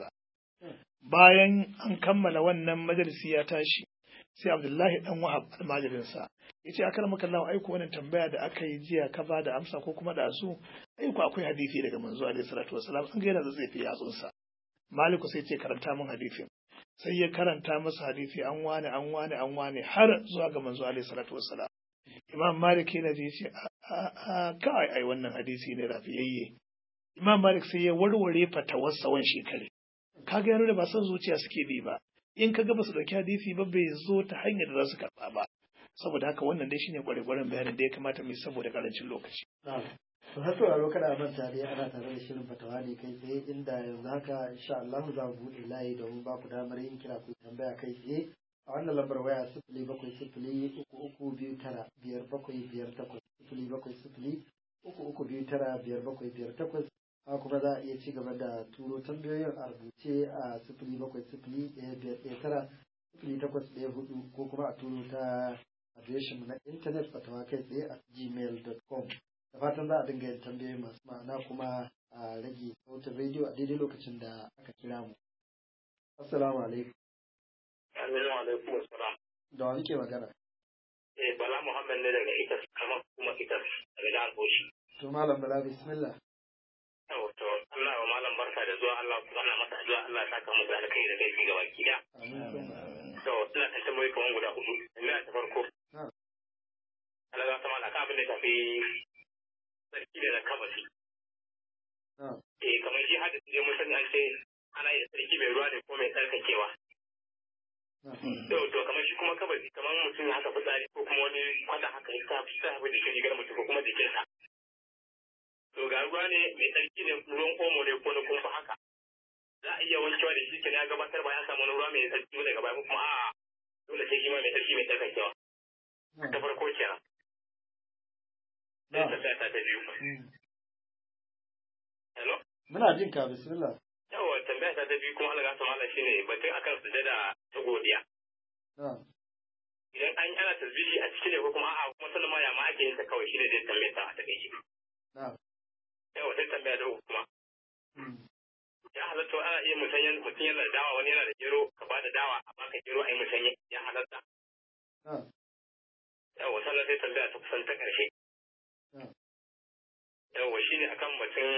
Speaker 2: bayan an kammala wannan majalisi ya tashi sai abdullahi dan wahab almajirinsa ya ce akar maka lawa aiko wannan tambaya da aka yi jiya ka ba da amsa ko kuma da su aiko akwai hadisi daga manzo alaihi salatu wasalam an ga yana tsatsefe yatsunsa maliku sai ce karanta min hadisin sai ya karanta masa hadisi an wane an wane an wane har zuwa ga manzo alaihi salatu wassalam imam malik yana ji ce a kawai ai wannan hadisi ne rafiyayye imam malik sai ya warware fatawar sawan shekare kaga ya nuna ba son zuciya suke bi ba in kaga ba su dauki hadisi ba bai zo ta hanyar da za su karba ba saboda haka wannan dai shine kwarekwaren bayanin da ya kamata mu yi saboda karancin lokaci
Speaker 1: to har sauraro kada a manta dai ana tare da shirin fatawa ne kai tsaye inda yanzu haka insha Allah za mu buɗe layi domin ba ku damar yin kira ku tambaya kai tsaye a wannan lambar waya sifili bakwai sifili uku uku biyu tara biyar bakwai biyar takwas sifili bakwai sifili uku uku biyu tara biyar bakwai biyar takwas haka kuma za a iya ci gaba da turo tambayoyin a rubuce a sifili bakwai sifili ɗaya biyar ɗaya tara sifili takwas ɗaya hudu ko kuma a turo ta adireshinmu na intanet fatawa kai tsaye a gmail.com da fatan za a dinga yin tambayoyi masu ma'ana kuma a rage sautin rediyo a daidai lokacin da aka kira mu. Assalamu alaikum.
Speaker 3: Assalamu alaikum assalam.
Speaker 1: Da wa muke magana?
Speaker 3: Eh Bala Muhammad ne daga Itas kamar kuma Itas daga jihar Bauchi.
Speaker 1: To Malam Bala bismillah.
Speaker 3: Yau to Allah wa malam barka da zuwa Allah kuma ana masa addu'a Allah ya saka musu alkai da kai gaba ki da.
Speaker 1: Amin.
Speaker 3: To ina kan tambayoyi kamar guda hudu. Ina ta farko.
Speaker 1: Na'am.
Speaker 3: Allah ya sama da abin da ya tafi sarki da kabasi.
Speaker 1: Na'am.
Speaker 3: Eh kamar shi hadisi ne mun sani an ce ana yi da sarki mai ruwa ne ko mai tsarkakewa.
Speaker 1: Na'am.
Speaker 3: Yau to kamar shi kuma kabari kamar mutum ya haka fitsari ko kuma wani kwata haka ya sa sa hafi jikin rigar mutum ko kuma jikinsa. To ga ruwa ne mai tsarki ne ruwan omo ne ko na kumfa haka. Za a iya wankewa da shi kenan ya gabatar ba ya samu wani ruwa mai tsarki daga baya ko kuma a'a dole sai shi ma mai tsarki mai tsarkakewa. Ta
Speaker 1: Na'am.
Speaker 3: farko kenan. Sai ta ta ta biyu.
Speaker 1: Mm.
Speaker 3: Hello?
Speaker 1: Muna jin ka bismillah.
Speaker 3: Yawa tambaya ta ta biyu kuma Allah ya sama shine batun akan sujada ta godiya.
Speaker 1: Na'am.
Speaker 3: Idan an yi ana tasbihi a cikin ne ko kuma a'a kuma sallama ya ma ake yin ta kawai shine zai tambaye ta a takaice.
Speaker 1: Na'am.
Speaker 3: Yawa sai tambaya ta uku kuma.
Speaker 1: Mm.
Speaker 3: ya halatta ana iya musanyen mutum yana da dawa wani yana da gero ka ba da dawa a baka gero a yi musanye ya halatta
Speaker 1: Na'am.
Speaker 3: yawa sannan sai tambaya ta kusan ta ƙarshe
Speaker 1: Na'am.
Speaker 3: yawa shine akan batun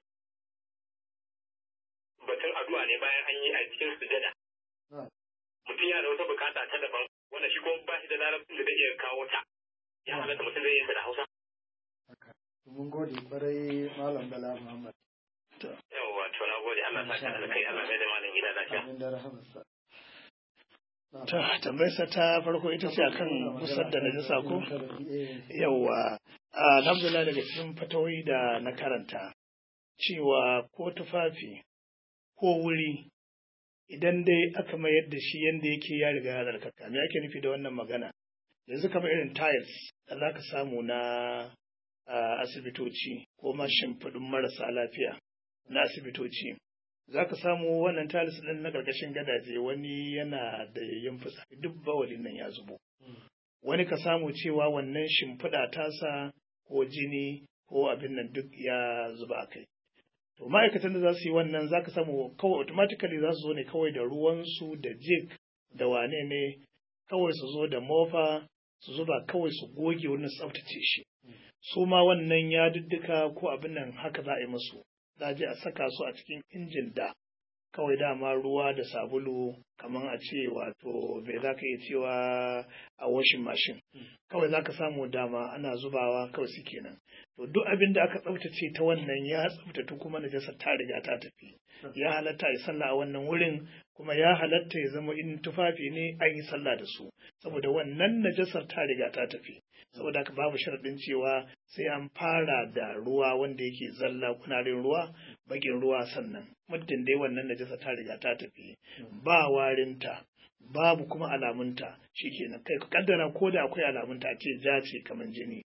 Speaker 3: batun addu'a ne bayan an yi a cikin sujada
Speaker 1: Na'am.
Speaker 3: mutum yana da wata bukata ta daban wanda shi kuma ba shi da larabcin da zai iya kawo ta ya halatta mutum zai yi ta da hausa
Speaker 1: Haka. To Mun gode kwarai Malam Bala Muhammad.
Speaker 3: yawa to na gode Allah ta kada kai Allah mai da malam gida lafiya
Speaker 1: Amin da rahamarsa. Na'am.
Speaker 2: ta tambayarsa ta farko ita ce akan musar da najasa ko
Speaker 1: Eh,
Speaker 2: yawwa alhamdulillah daga cikin fatawoyi da na karanta cewa ko tufafi ko wuri idan dai aka mayar da shi yadda yake ya riga ya zarkaka me ake nufi da wannan magana yanzu kamar irin tiles da za ka samu na ah, asibitoci ko ma shimfiɗin marasa lafiya na asibitoci za ka samu wannan tiles ɗin na ƙarƙashin gadaje wani yana da yin fitsari duk bawalin nan ya zubo wani ka samu cewa wannan shimfiɗa tasa ko jini ko abin nan duk ya zuba a kai. To ma'aikatan da za su yi wannan za ka samu kawai automatically za su zo ne kawai da ruwansu da jig da wane ne kawai su zo da mofa su zuba kawai su goge wurin su tsaftace shi. Su ma wannan ya diddika ko abin nan haka za a yi musu. Za a je a saka su a cikin injin da kawai dama ruwa da sabulu kamar a ce wato bai za ka iya cewa a washin mashin kawai za ka samu dama ana zubawa kawai su kenan to duk abin da aka tsaftace ta wannan ya tsaftatu kuma najasar ta riga ta tafi ya halatta ya sallah a wannan wurin kuma ya halatta ya zama in tufafi ne an yi sallah da su saboda wannan najasar ta riga ta tafi saboda haka babu sharaɗin cewa sai an fara da ruwa wanda yake zalla kunarin ruwa bakin ruwa sannan muddin dai wannan najasa ta riga ta tafi ba warinta babu kuma alamunta shikenan kai ka kaddara ko da akwai alamunta a ce ja ce kamar jini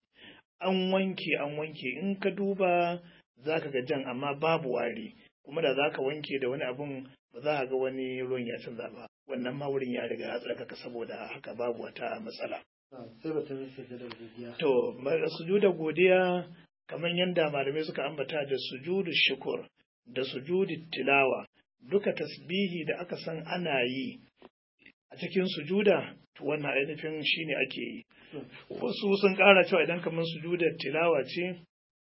Speaker 2: an wanke an wanke in ka duba za ka ga jan amma babu wari kuma da za ka wanke da wani abun ba za ka ga wani ruwan ya canza ba wannan ma wurin ya riga ya tsarkaka saboda haka babu wata matsala
Speaker 1: sai batun sujudar godiya
Speaker 2: To, sujuda godiya kamar yadda malamai suka ambata da sujudu shukur da sujudu tilawa duka tasbihi da aka san ana yi a cikin sujuda to wannan ainihin shine ake yi wasu sun ƙara cewa idan kamar sujudar tilawa ce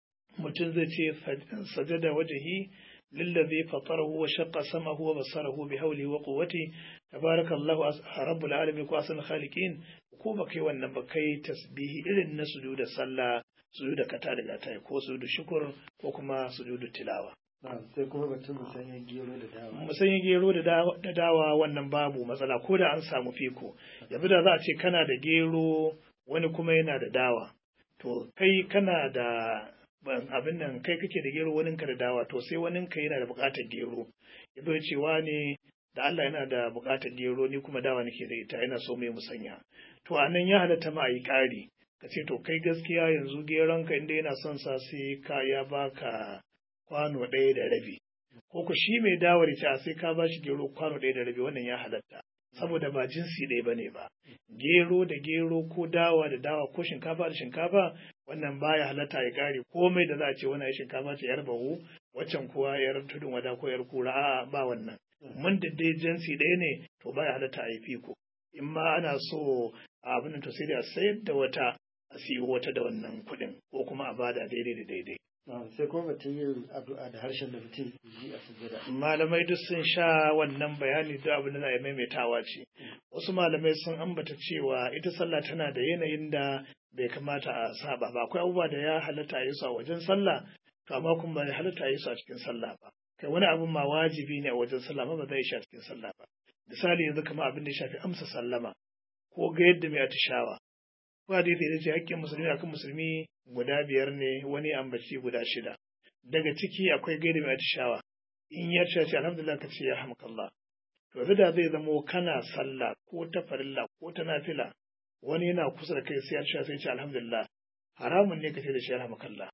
Speaker 2: mutum zai ce sajada wajahi lillazi fatarahu wa shaqqa samahu wa basarahu bi hawli wa quwwati tabarakallahu rabbul alamin ko asan khaliqin ko ba kai wannan ba kai tasbihi irin na sujuda sallah sujuda kata daga tai ko sujudu shukur ko kuma sujudu tilawa
Speaker 1: sai kuma batun musanyen gero da dawa
Speaker 2: musanyen gero da dawa wannan babu matsala ko da an samu fiko yanzu da za a ce kana da gero wani kuma yana da dawa to kai kana da abin nan kai kake da gero wani ka da dawa to sai wani ka yana da buƙatar gero ya zo cewa ne da Allah yana da buƙatar gero ni kuma dawa nake da ita yana so mai musanya to a nan ya halatta ma a yi ƙari ka ce to kai gaskiya yanzu geron ka inda yana son sa sai ka ya baka kwano ɗaya da rabi ko ku shi mai dawar ta sai ka ba shi gero kwano ɗaya da rabi wannan ya halatta saboda ba jinsi ɗaya bane ba gero da gero ko dawa da dawa ko shinkafa da shinkafa wannan baya halatta ya kare komai da za a ce wannan shinkafa ce yar bahu waccan kuwa yar tudun wada ko yar kura a'a ba wannan mun da dai jinsi ɗaya ne to baya halatta a yi fiko in ma ana so a abin to sai da a sayar da wata a siyo wata da wannan kuɗin ko kuma a bada daidai da daidai
Speaker 1: sai kuma batun yin addu'a da harshen da mutum ji a sujada
Speaker 2: malamai duk sun sha wannan bayani da abin da za a maimaitawa ce wasu malamai sun ambata cewa ita sallah tana da yanayin da bai kamata a saba ba akwai abubuwa da ya halatta a yi su a wajen sallah to amma kuma bai halatta a yi su a cikin sallah ba kai wani abin ma wajibi ne a wajen sallah ma ba zai shi a cikin sallah ba misali yanzu kamar abin da ya shafi amsa sallama ko ga yadda mai atishawa ko hadisi da ce hakkin musulmi akan musulmi guda biyar ne wani ambaci guda shida daga ciki akwai gaida mai atishawa in ya ce ce alhamdulillah ka ce ya hamkallah to yanzu da zai zamo kana sallah ko ta farilla ko ta nafila wani yana kusa da kai sai ya sai ce alhamdulillah haramun ne ka ce da shi ya hamkallah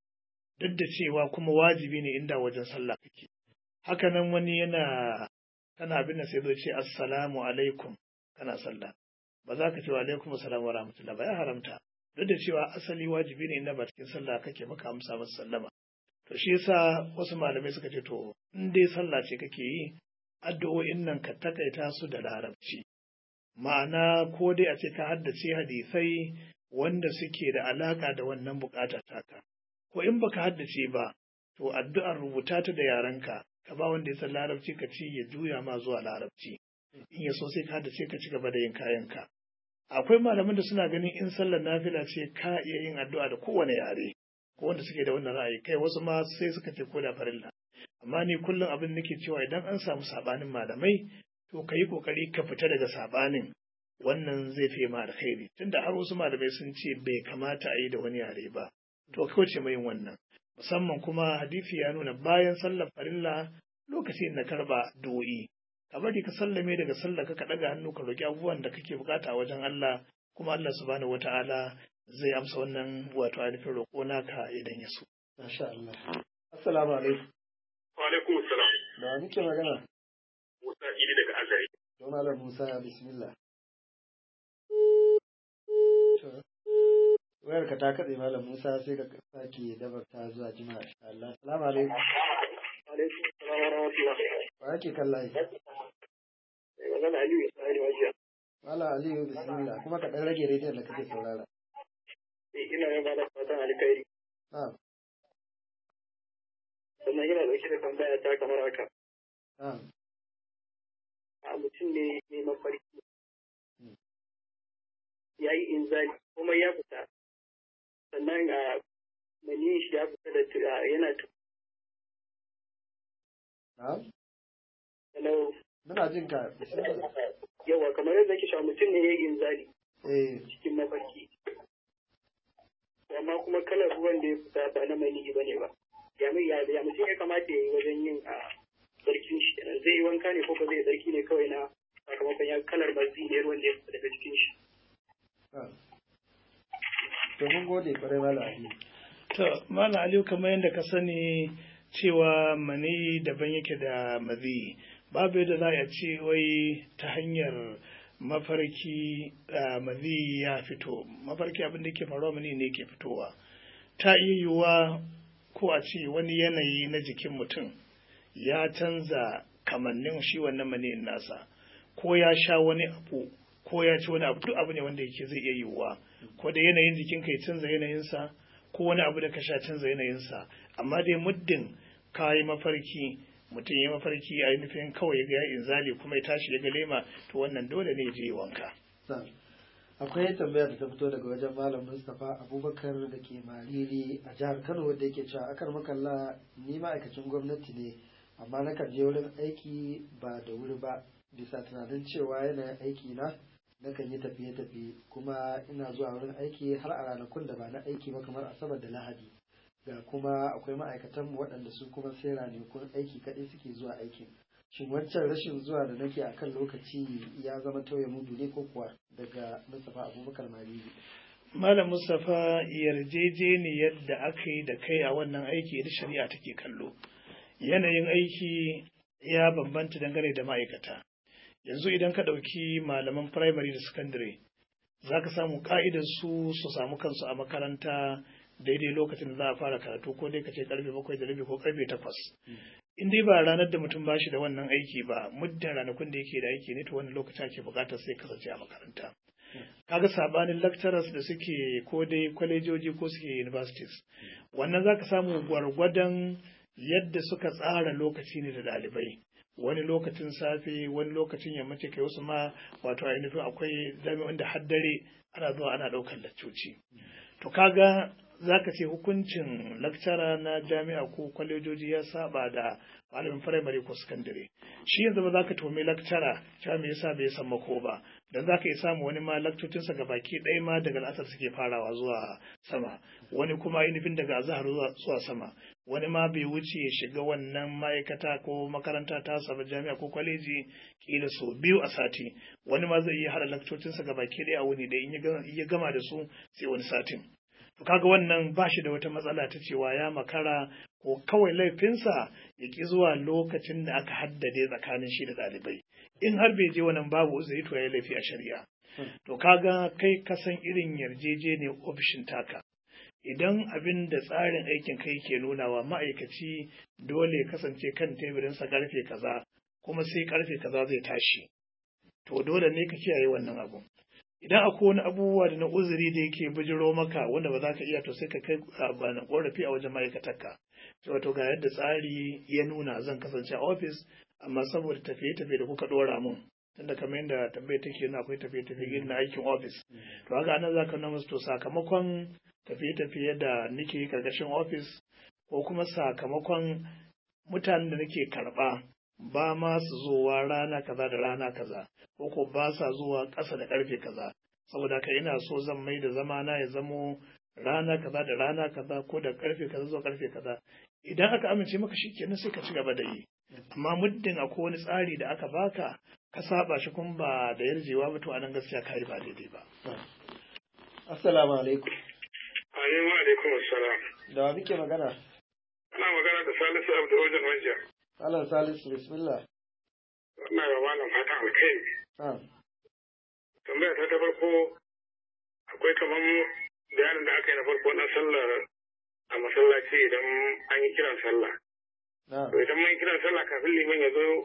Speaker 2: duk da cewa kuma wajibi ne inda wajen sallah kake haka nan wani yana kana abin da sai zo ce assalamu alaikum kana sallah ba za ka ce wa alaikum assalam wa rahmatullah ba ya haramta duk da cewa asali wajibi ne inda ba cikin sallah kake maka amsa masa sallama to shi yasa wasu malamai suka ce to in dai sallah ce kake yi addu'o'in nan ka takaita su da larabci ma'ana ko dai a ce ka haddace hadisai wanda suke da alaka da wannan bukata taka ko in baka haddace ba to addu'ar rubuta ta da yarenka ka ba wanda ya san larabci ka ci ya juya ma zuwa larabci in ya so sai ka haddace ka ci gaba da yin kayanka akwai malaman da suna ganin in sallar nafila ce ka iya yin addu'a da kowane yare ko wanda suke da wannan ra'ayi kai wasu ma sai suka ce ko da farilla amma ni kullum abin nake cewa idan an samu sabanin malamai to ka yi kokari ka fita daga sabanin wannan zai fi ma alkhairi tunda har wasu malamai sun ce bai kamata a yi da wani yare ba to kauce mai yin wannan musamman kuma hadisi ya nuna bayan sallar farilla lokacin na karba do'i ka bari ka sallame daga sallar ka ɗaga hannu ka roki abubuwan da kake bukata a wajen Allah kuma Allah subhanahu wata'ala zai amsa wannan wato ainihin roƙo naka idan ya so.
Speaker 1: Masha Allah. Assalamu alaikum.
Speaker 3: Wa alaikum assalam.
Speaker 1: Da wa muke magana?
Speaker 3: Musa Idi daga Azari.
Speaker 1: Don Malam Musa bismillah. Wayar ka ta katse Malam Musa sai ka sake dabarta zuwa jima'a insha Allah. Assalamu alaikum.
Speaker 3: Alaikum assalam wa rahmatullah.
Speaker 1: Wa yake kallaye?
Speaker 3: Mai magana Aliyu ya tsari wajiya.
Speaker 1: Malam Aliyu bismillah kuma ka dan rage rediyon da kake saurara.
Speaker 3: Eh, Ina yin bada fatan alkhairi.
Speaker 1: Na'am.
Speaker 3: Sannan ina dauke da tambaya ta kamar haka.
Speaker 1: Na'am.
Speaker 4: a mutum ne mai mafarki ya yi inzali kuma ya fita sannan a maniyin shi ya fita da yana
Speaker 1: na'am
Speaker 4: Hello.
Speaker 1: muna jin ka
Speaker 4: Yawa kamar yadda ke mutum ne ya yi inzali
Speaker 1: eh
Speaker 4: cikin mafarki. Amma kuma kalar ruwan da ya fita ba na maniyi ba ne ba. Ya mai ya ya mutum ya kamata ya yi wajen yin a sarkin shi kenan zai yi wanka ne ko ba zai sarki ne kawai na sakamakon ya kalar mazi ne ruwan da ya fita daga cikin shi.
Speaker 1: to mun gode kwarai mala ali
Speaker 2: To, Malam Aliyu kamar yadda ka sani cewa mani daban yake da mazi, babu yadda za a ce wai ta hanyar mafarki a mazi ya fito, mafarki abin da ke faruwa mani ne ke fitowa. Ta iya yiwuwa ko a ce wani yanayi na jikin mutum ya canza kamannin shi wannan maniyin nasa, ko ya sha wani abu, ko ya ci wani abu, duk abu ne wanda yake zai iya yiwuwa, ko da yanayin jikinka ya canza yanayinsa. ko wani abu da ka sha canza yanayinsa amma dai muddin ka yi mafarki mutum ya mafarki a nufin kawai ya ga inzali kuma ya tashi ya ga lema to wannan dole ne je wanka
Speaker 1: akwai tambaya da ta fito daga wajen malam mustapha abubakar da ke mariri a jihar kano wanda yake cewa akar makalla ni ma'aikacin gwamnati ne amma na kan je wurin aiki ba da wuri ba bisa tunanin cewa yanayin aiki na nakan yi tafiye-tafiye kuma ina zuwa wurin aiki har a ranakun da ba na aiki ba kamar asabar da lahadi ga kuma akwai ma'aikatan mu waɗanda su kuma sai ranakun aiki kaɗai suke zuwa aikin shin wancan rashin zuwa da nake a kan lokaci ya zama tauye mudu ne ko kuwa daga mustapha abubakar maliki
Speaker 2: malam mustapha yarjejeniyar da aka yi da kai a wannan aiki da shari'a take kallo yanayin aiki ya bambanta dangane da ma'aikata yanzu idan ka ɗauki malaman firamare da sakandare za ka samu ka'idar su su samu kansu a makaranta daidai lokacin da za a fara karatu ko dai ka ce karfe bakwai da rabi ko karfe takwas in dai ba ranar da mutum bashi da wannan aiki ba muddin ranakun da yake da aiki ne to wani lokaci ake bukatar sai kasance a makaranta kaga sabanin lecturers da suke ko dai kwalejoji ko suke universities wannan zaka samu gwargwadon yadda suka tsara lokaci ne da ɗalibai wani lokacin safe wani lokacin yammaci kai wasu ma wato ainihin akwai jami'an da haddare ana zuwa ana ɗaukar laccoci to kaga zaka ce hukuncin lakcara na jami'a ko kwalejoji ya saba da malamin firamare ko sakandare shi yanzu ba za ka tome lakcara cewa me yasa bai san mako ba dan za ka iya samu wani ma lakcocinsa ga baki ɗaya ma daga al'asar suke farawa zuwa sama wani kuma ainihin daga azahar zuwa sama wani ma bai wuce ya shiga wannan ma'aikata ko makaranta ta saba jami'a ko kwaleji kila sau biyu a sati wani ma zai iya hada lakcocinsa ga baki ɗaya a wuni da in ya gama da su sai wani satin to kaga wannan ba shi da wata matsala ta cewa ya makara ko kawai laifinsa ya ki zuwa lokacin da aka haddade tsakanin shi da ɗalibai in har bai je wannan babu uzuri to ya laifi a shari'a to kaga kai kasan irin yarjejeniyar ofishin taka idan abin da tsarin aikin kai ke nunawa ma'aikaci dole kasance kan teburinsa karfe kaza kuma sai karfe kaza zai tashi to dole ne ka kiyaye wannan abu idan akwai wani abubuwa da na uzuri da yake bijiro maka wanda ba za ka iya to sai ka kai na korafi a wajen ma'aikatarka wato ga yadda tsari ya nuna zan kasance a ofis amma saboda tafiye-tafiye da kuka dora mun tunda kamar yadda tambayar take yana akwai tafiye-tafiye irin na aikin ofis to haka anan za ka musu to sakamakon tafiye-tafiye da nake yi karkashin ofis ko kuma sakamakon mutanen da nake karɓa ba ma su zowa rana kaza da rana kaza ko ko ba sa zuwa ƙasa da ƙarfe kaza saboda haka ina so zan mai da zamana ya zamo rana kaza da rana kaza ko da ƙarfe kaza zuwa ƙarfe kaza idan aka amince maka shi kenan sai ka ci gaba da yi amma muddin akwai wani tsari da aka baka ka saba shi kuma ba da yarjewa ba to anan gaskiya kai ba daidai ba
Speaker 1: assalamu alaikum
Speaker 3: Amin wa alaikum assalam.
Speaker 1: da wa muke magana
Speaker 3: Ana magana da Salisu Abdu wajen Wanja.
Speaker 1: Alan Salisu bismillah
Speaker 3: Ina ga malam fatan alkhairi.
Speaker 1: na'am
Speaker 3: Tambaya ta ta farko akwai kamar bayanin da aka yi na farko na sallar a masallaci idan an yi kiran sallah.
Speaker 1: na'am
Speaker 3: To idan mun yi kiran sallah kafin liman ya zo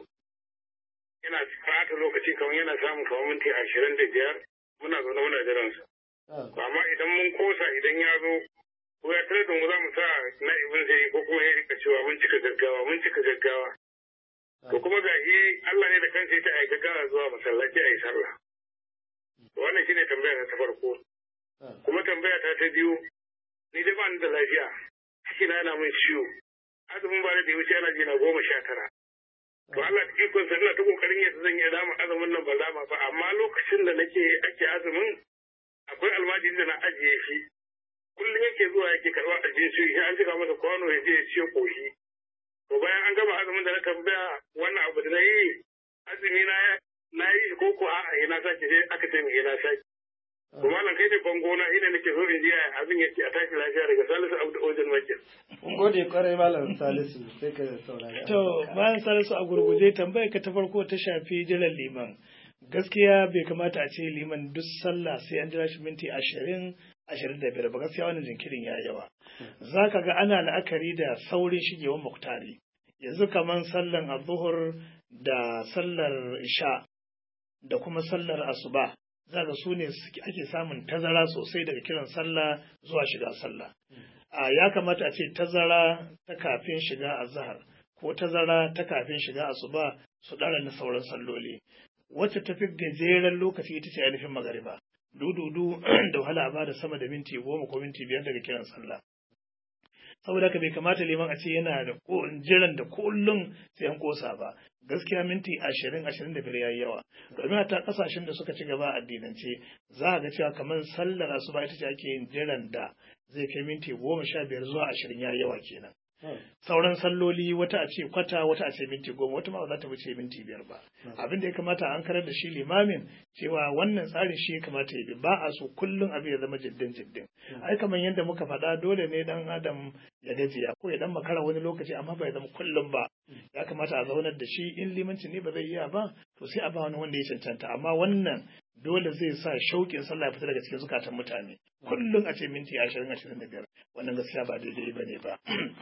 Speaker 3: yana fata lokaci kamar yana samun kamar minti ashirin da biyar muna zaune muna jiran su.
Speaker 1: na'am
Speaker 3: Amma idan mun kosa idan ya zo ko ya tare da mu za mu sa na'ibin zai ko kuma ya rika cewa mun cika gaggawa mun cika gaggawa. To kuma ga shi Allah ne da kansa ya aika gara zuwa masallaci a yi sallah. Wannan shine tambaya ta farko. Kuma tambaya ta ta biyu ni dai ba ni da lafiya. Ciki na yana min ciwo. Azumin ba da ya wuce yana jina goma sha tara. To Allah ta ikon sa ina ta kokarin yadda zan yi dama azumin nan ba dama ba amma lokacin da nake ake azumin akwai almajiri da na ajiye shi. Kullum yake zuwa yake karɓar abinci shi an cika masa kwano ya je ya ciyo koshi. To bayan an gama azumin da na tambaya wannan abu da na yi azumi na na yi ko ko a'a ina sake sai aka ce mai ina sake. To malam kai da bango na ina nake so in ji abin yake a tashi lafiya daga Salisu Abdu Ojan Makir.
Speaker 1: Mun gode kwarai malam Salisu sai ka saurari.
Speaker 2: To malam Salisu a gurguje tambayar ka ta farko ta shafi jiran liman. Gaskiya bai kamata a ce liman duk sallah sai an jira shi minti ashirin ashirin da biyar ba gaskiya wannan jinkirin ya yawa. Za ka ga ana la'akari da saurin shigewan muktari. Yanzu kamar sallan azuhur da sallar isha da kuma sallar asuba za ga su ne ake samun tazara sosai daga kiran sallah zuwa shiga sallah. A ya kamata a ce tazara ta kafin shiga azhar ko tazara ta kafin shiga asuba su ɗara na sauran salloli. Wacce ta fi gajeren lokaci ita ce ainihin magariba. Dududu da wahala ba da sama da minti goma ko minti biyar daga kiran sallah. saboda haka bai kamata liman a ce yana da jiran da kullum sai an kosa ba gaskiya minti ashirin ashirin da biyar yayi yawa domin a ta kasashen da suka ci gaba a addinance za a ga cewa kamar sallar asuba ita ce ake yin jiran da zai kai minti goma sha biyar zuwa ashirin yayi yawa kenan sauran salloli wata a ce kwata wata a ce minti goma wata ma ba za ta wuce minti biyar ba abin da ya kamata an karar da shi limamin cewa wannan tsarin shi ya kamata ya bi ba a so kullum abin ya zama jiddin jiddin ai kamar yadda muka faɗa dole ne dan adam ya gajiya ko ya dan makara wani lokaci amma bai zama kullum ba ya kamata a zaunar da shi in limanci ne ba zai iya ba to sai a ba wani wanda ya cancanta amma wannan dole zai sa shauƙin sallah ya fita daga cikin zukatan mutane kullum a ce minti ashirin ashirin da biyar wannan gaskiya ba daidai ba ne ba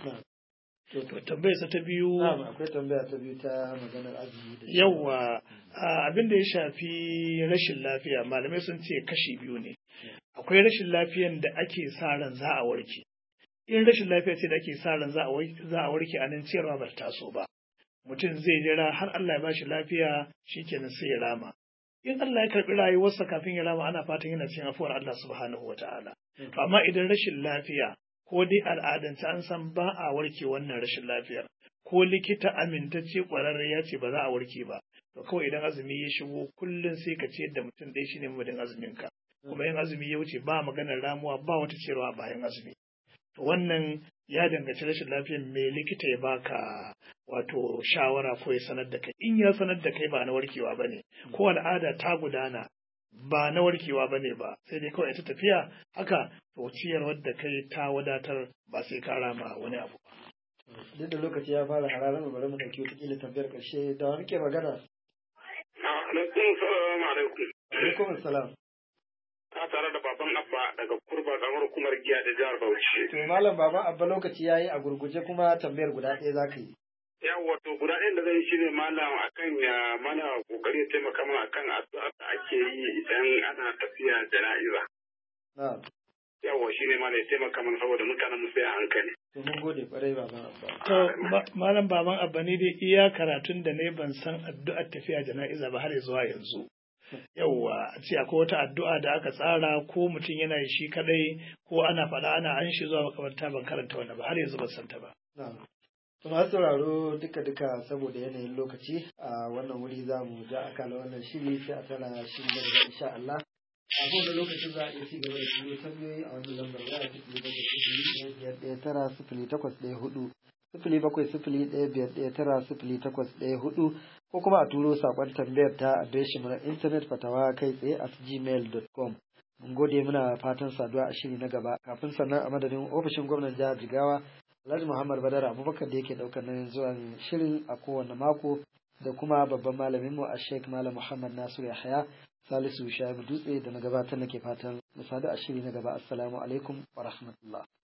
Speaker 2: To tambayarsa ta biyu.
Speaker 1: akwai tambaya ta biyu ta maganar azumi da
Speaker 2: Yawwa abin da ya shafi rashin lafiya malamai sun ce kashi biyu ne. Akwai rashin lafiyan da ake sa ran za a warke. In rashin lafiya ce da ake sa ran za a warke a nan ciyarwa ba ta taso ba. Mutum zai jira har Allah ya bashi lafiya shikenan sai ya rama. In Allah ya karɓi rayuwarsa kafin ya rama ana fatan yana cikin afuwar Allah subhanahu wa ta'ala. To amma idan rashin lafiya ko dai al'adance an san ba a warke wannan rashin lafiyar ko likita amintacce ƙwararre ya ce ba za a warke ba to kawai idan azumi ya shigo kullum sai ka ce da mutum ɗaya shine mamadin azumin ka kuma yin azumi ya wuce ba maganar ramuwa ba wata cewa bayan azumi to wannan ya danganci rashin lafiyar me likita ya baka wato shawara ko ya sanar da kai in ya sanar da kai ba na warkewa bane ko al'ada ta gudana ba na warkewa ba ne ba sai dai kawai ta tafiya haka to ciyarwar da kai ta wadatar ba sai ka rama wani abu ba.
Speaker 1: duk da lokaci ya fara hararar mu bari mu dauki wata kila tambayar karshe da wani ke magana
Speaker 3: Alaikum salam alaikum.
Speaker 1: alaikum salam
Speaker 3: Ka tare da baban Abba daga kurba kamar hukumar giya da jihar Bauchi.
Speaker 1: to malam baba abba lokaci yayi a gurguje kuma tambayar guda ɗaya zaka yi
Speaker 3: Yawwa to guda ɗayan da zai shi ne malam akan ya mana kokari ya taimaka mana akan addu'a da ake yi idan ana tafiya jana'iza.
Speaker 1: na'am
Speaker 3: Yawwa shi ne malam ya taimaka mana saboda mutanen mu sai a hankali.
Speaker 1: to mun gode kwarai baban abba
Speaker 2: To ma- malam baban abba ne dai iya karatun da ne ban san addu'ar tafiya jana'iza ba har zuwa yanzu. Yawwa a ce akwai wata addu'a da aka tsara ko mutum yana yi shi kadai ko ana faɗa ana an shi zuwa makamanta ban karanta wannan ba har yanzu ban san ta ba.
Speaker 1: na'am to masu sauraro duka duka saboda yanayin lokaci a wannan wuri za mu ja akala wannan shiri sai a tara shi da daga insha Allah a kowane lokacin za a iya ci gaba da turo tambayoyi a wannan lambar waya sifili bakwai sifili ɗaya biyar ɗaya tara sifili takwas ɗaya hudu sifili bakwai sifili ɗaya biyar ɗaya tara sifili takwas ɗaya hudu ko kuma a turo saƙon tambayar ta adireshin mu na intanet fatawa kai tsaye at gmail.com mun gode muna fatan saduwa a shiri na gaba kafin sannan a madadin ofishin gwamnan jihar jigawa alhaji muhammad badar abubakar da yake ɗaukar nauyin zuwan shirin a kowane mako da kuma babban malaminmu a sheik malam muhammad nasiru yahaya salisu shaibu dutse da na gabatar nake fatan mu sadu a shiri na gaba assalamu alaikum wa rahmatullah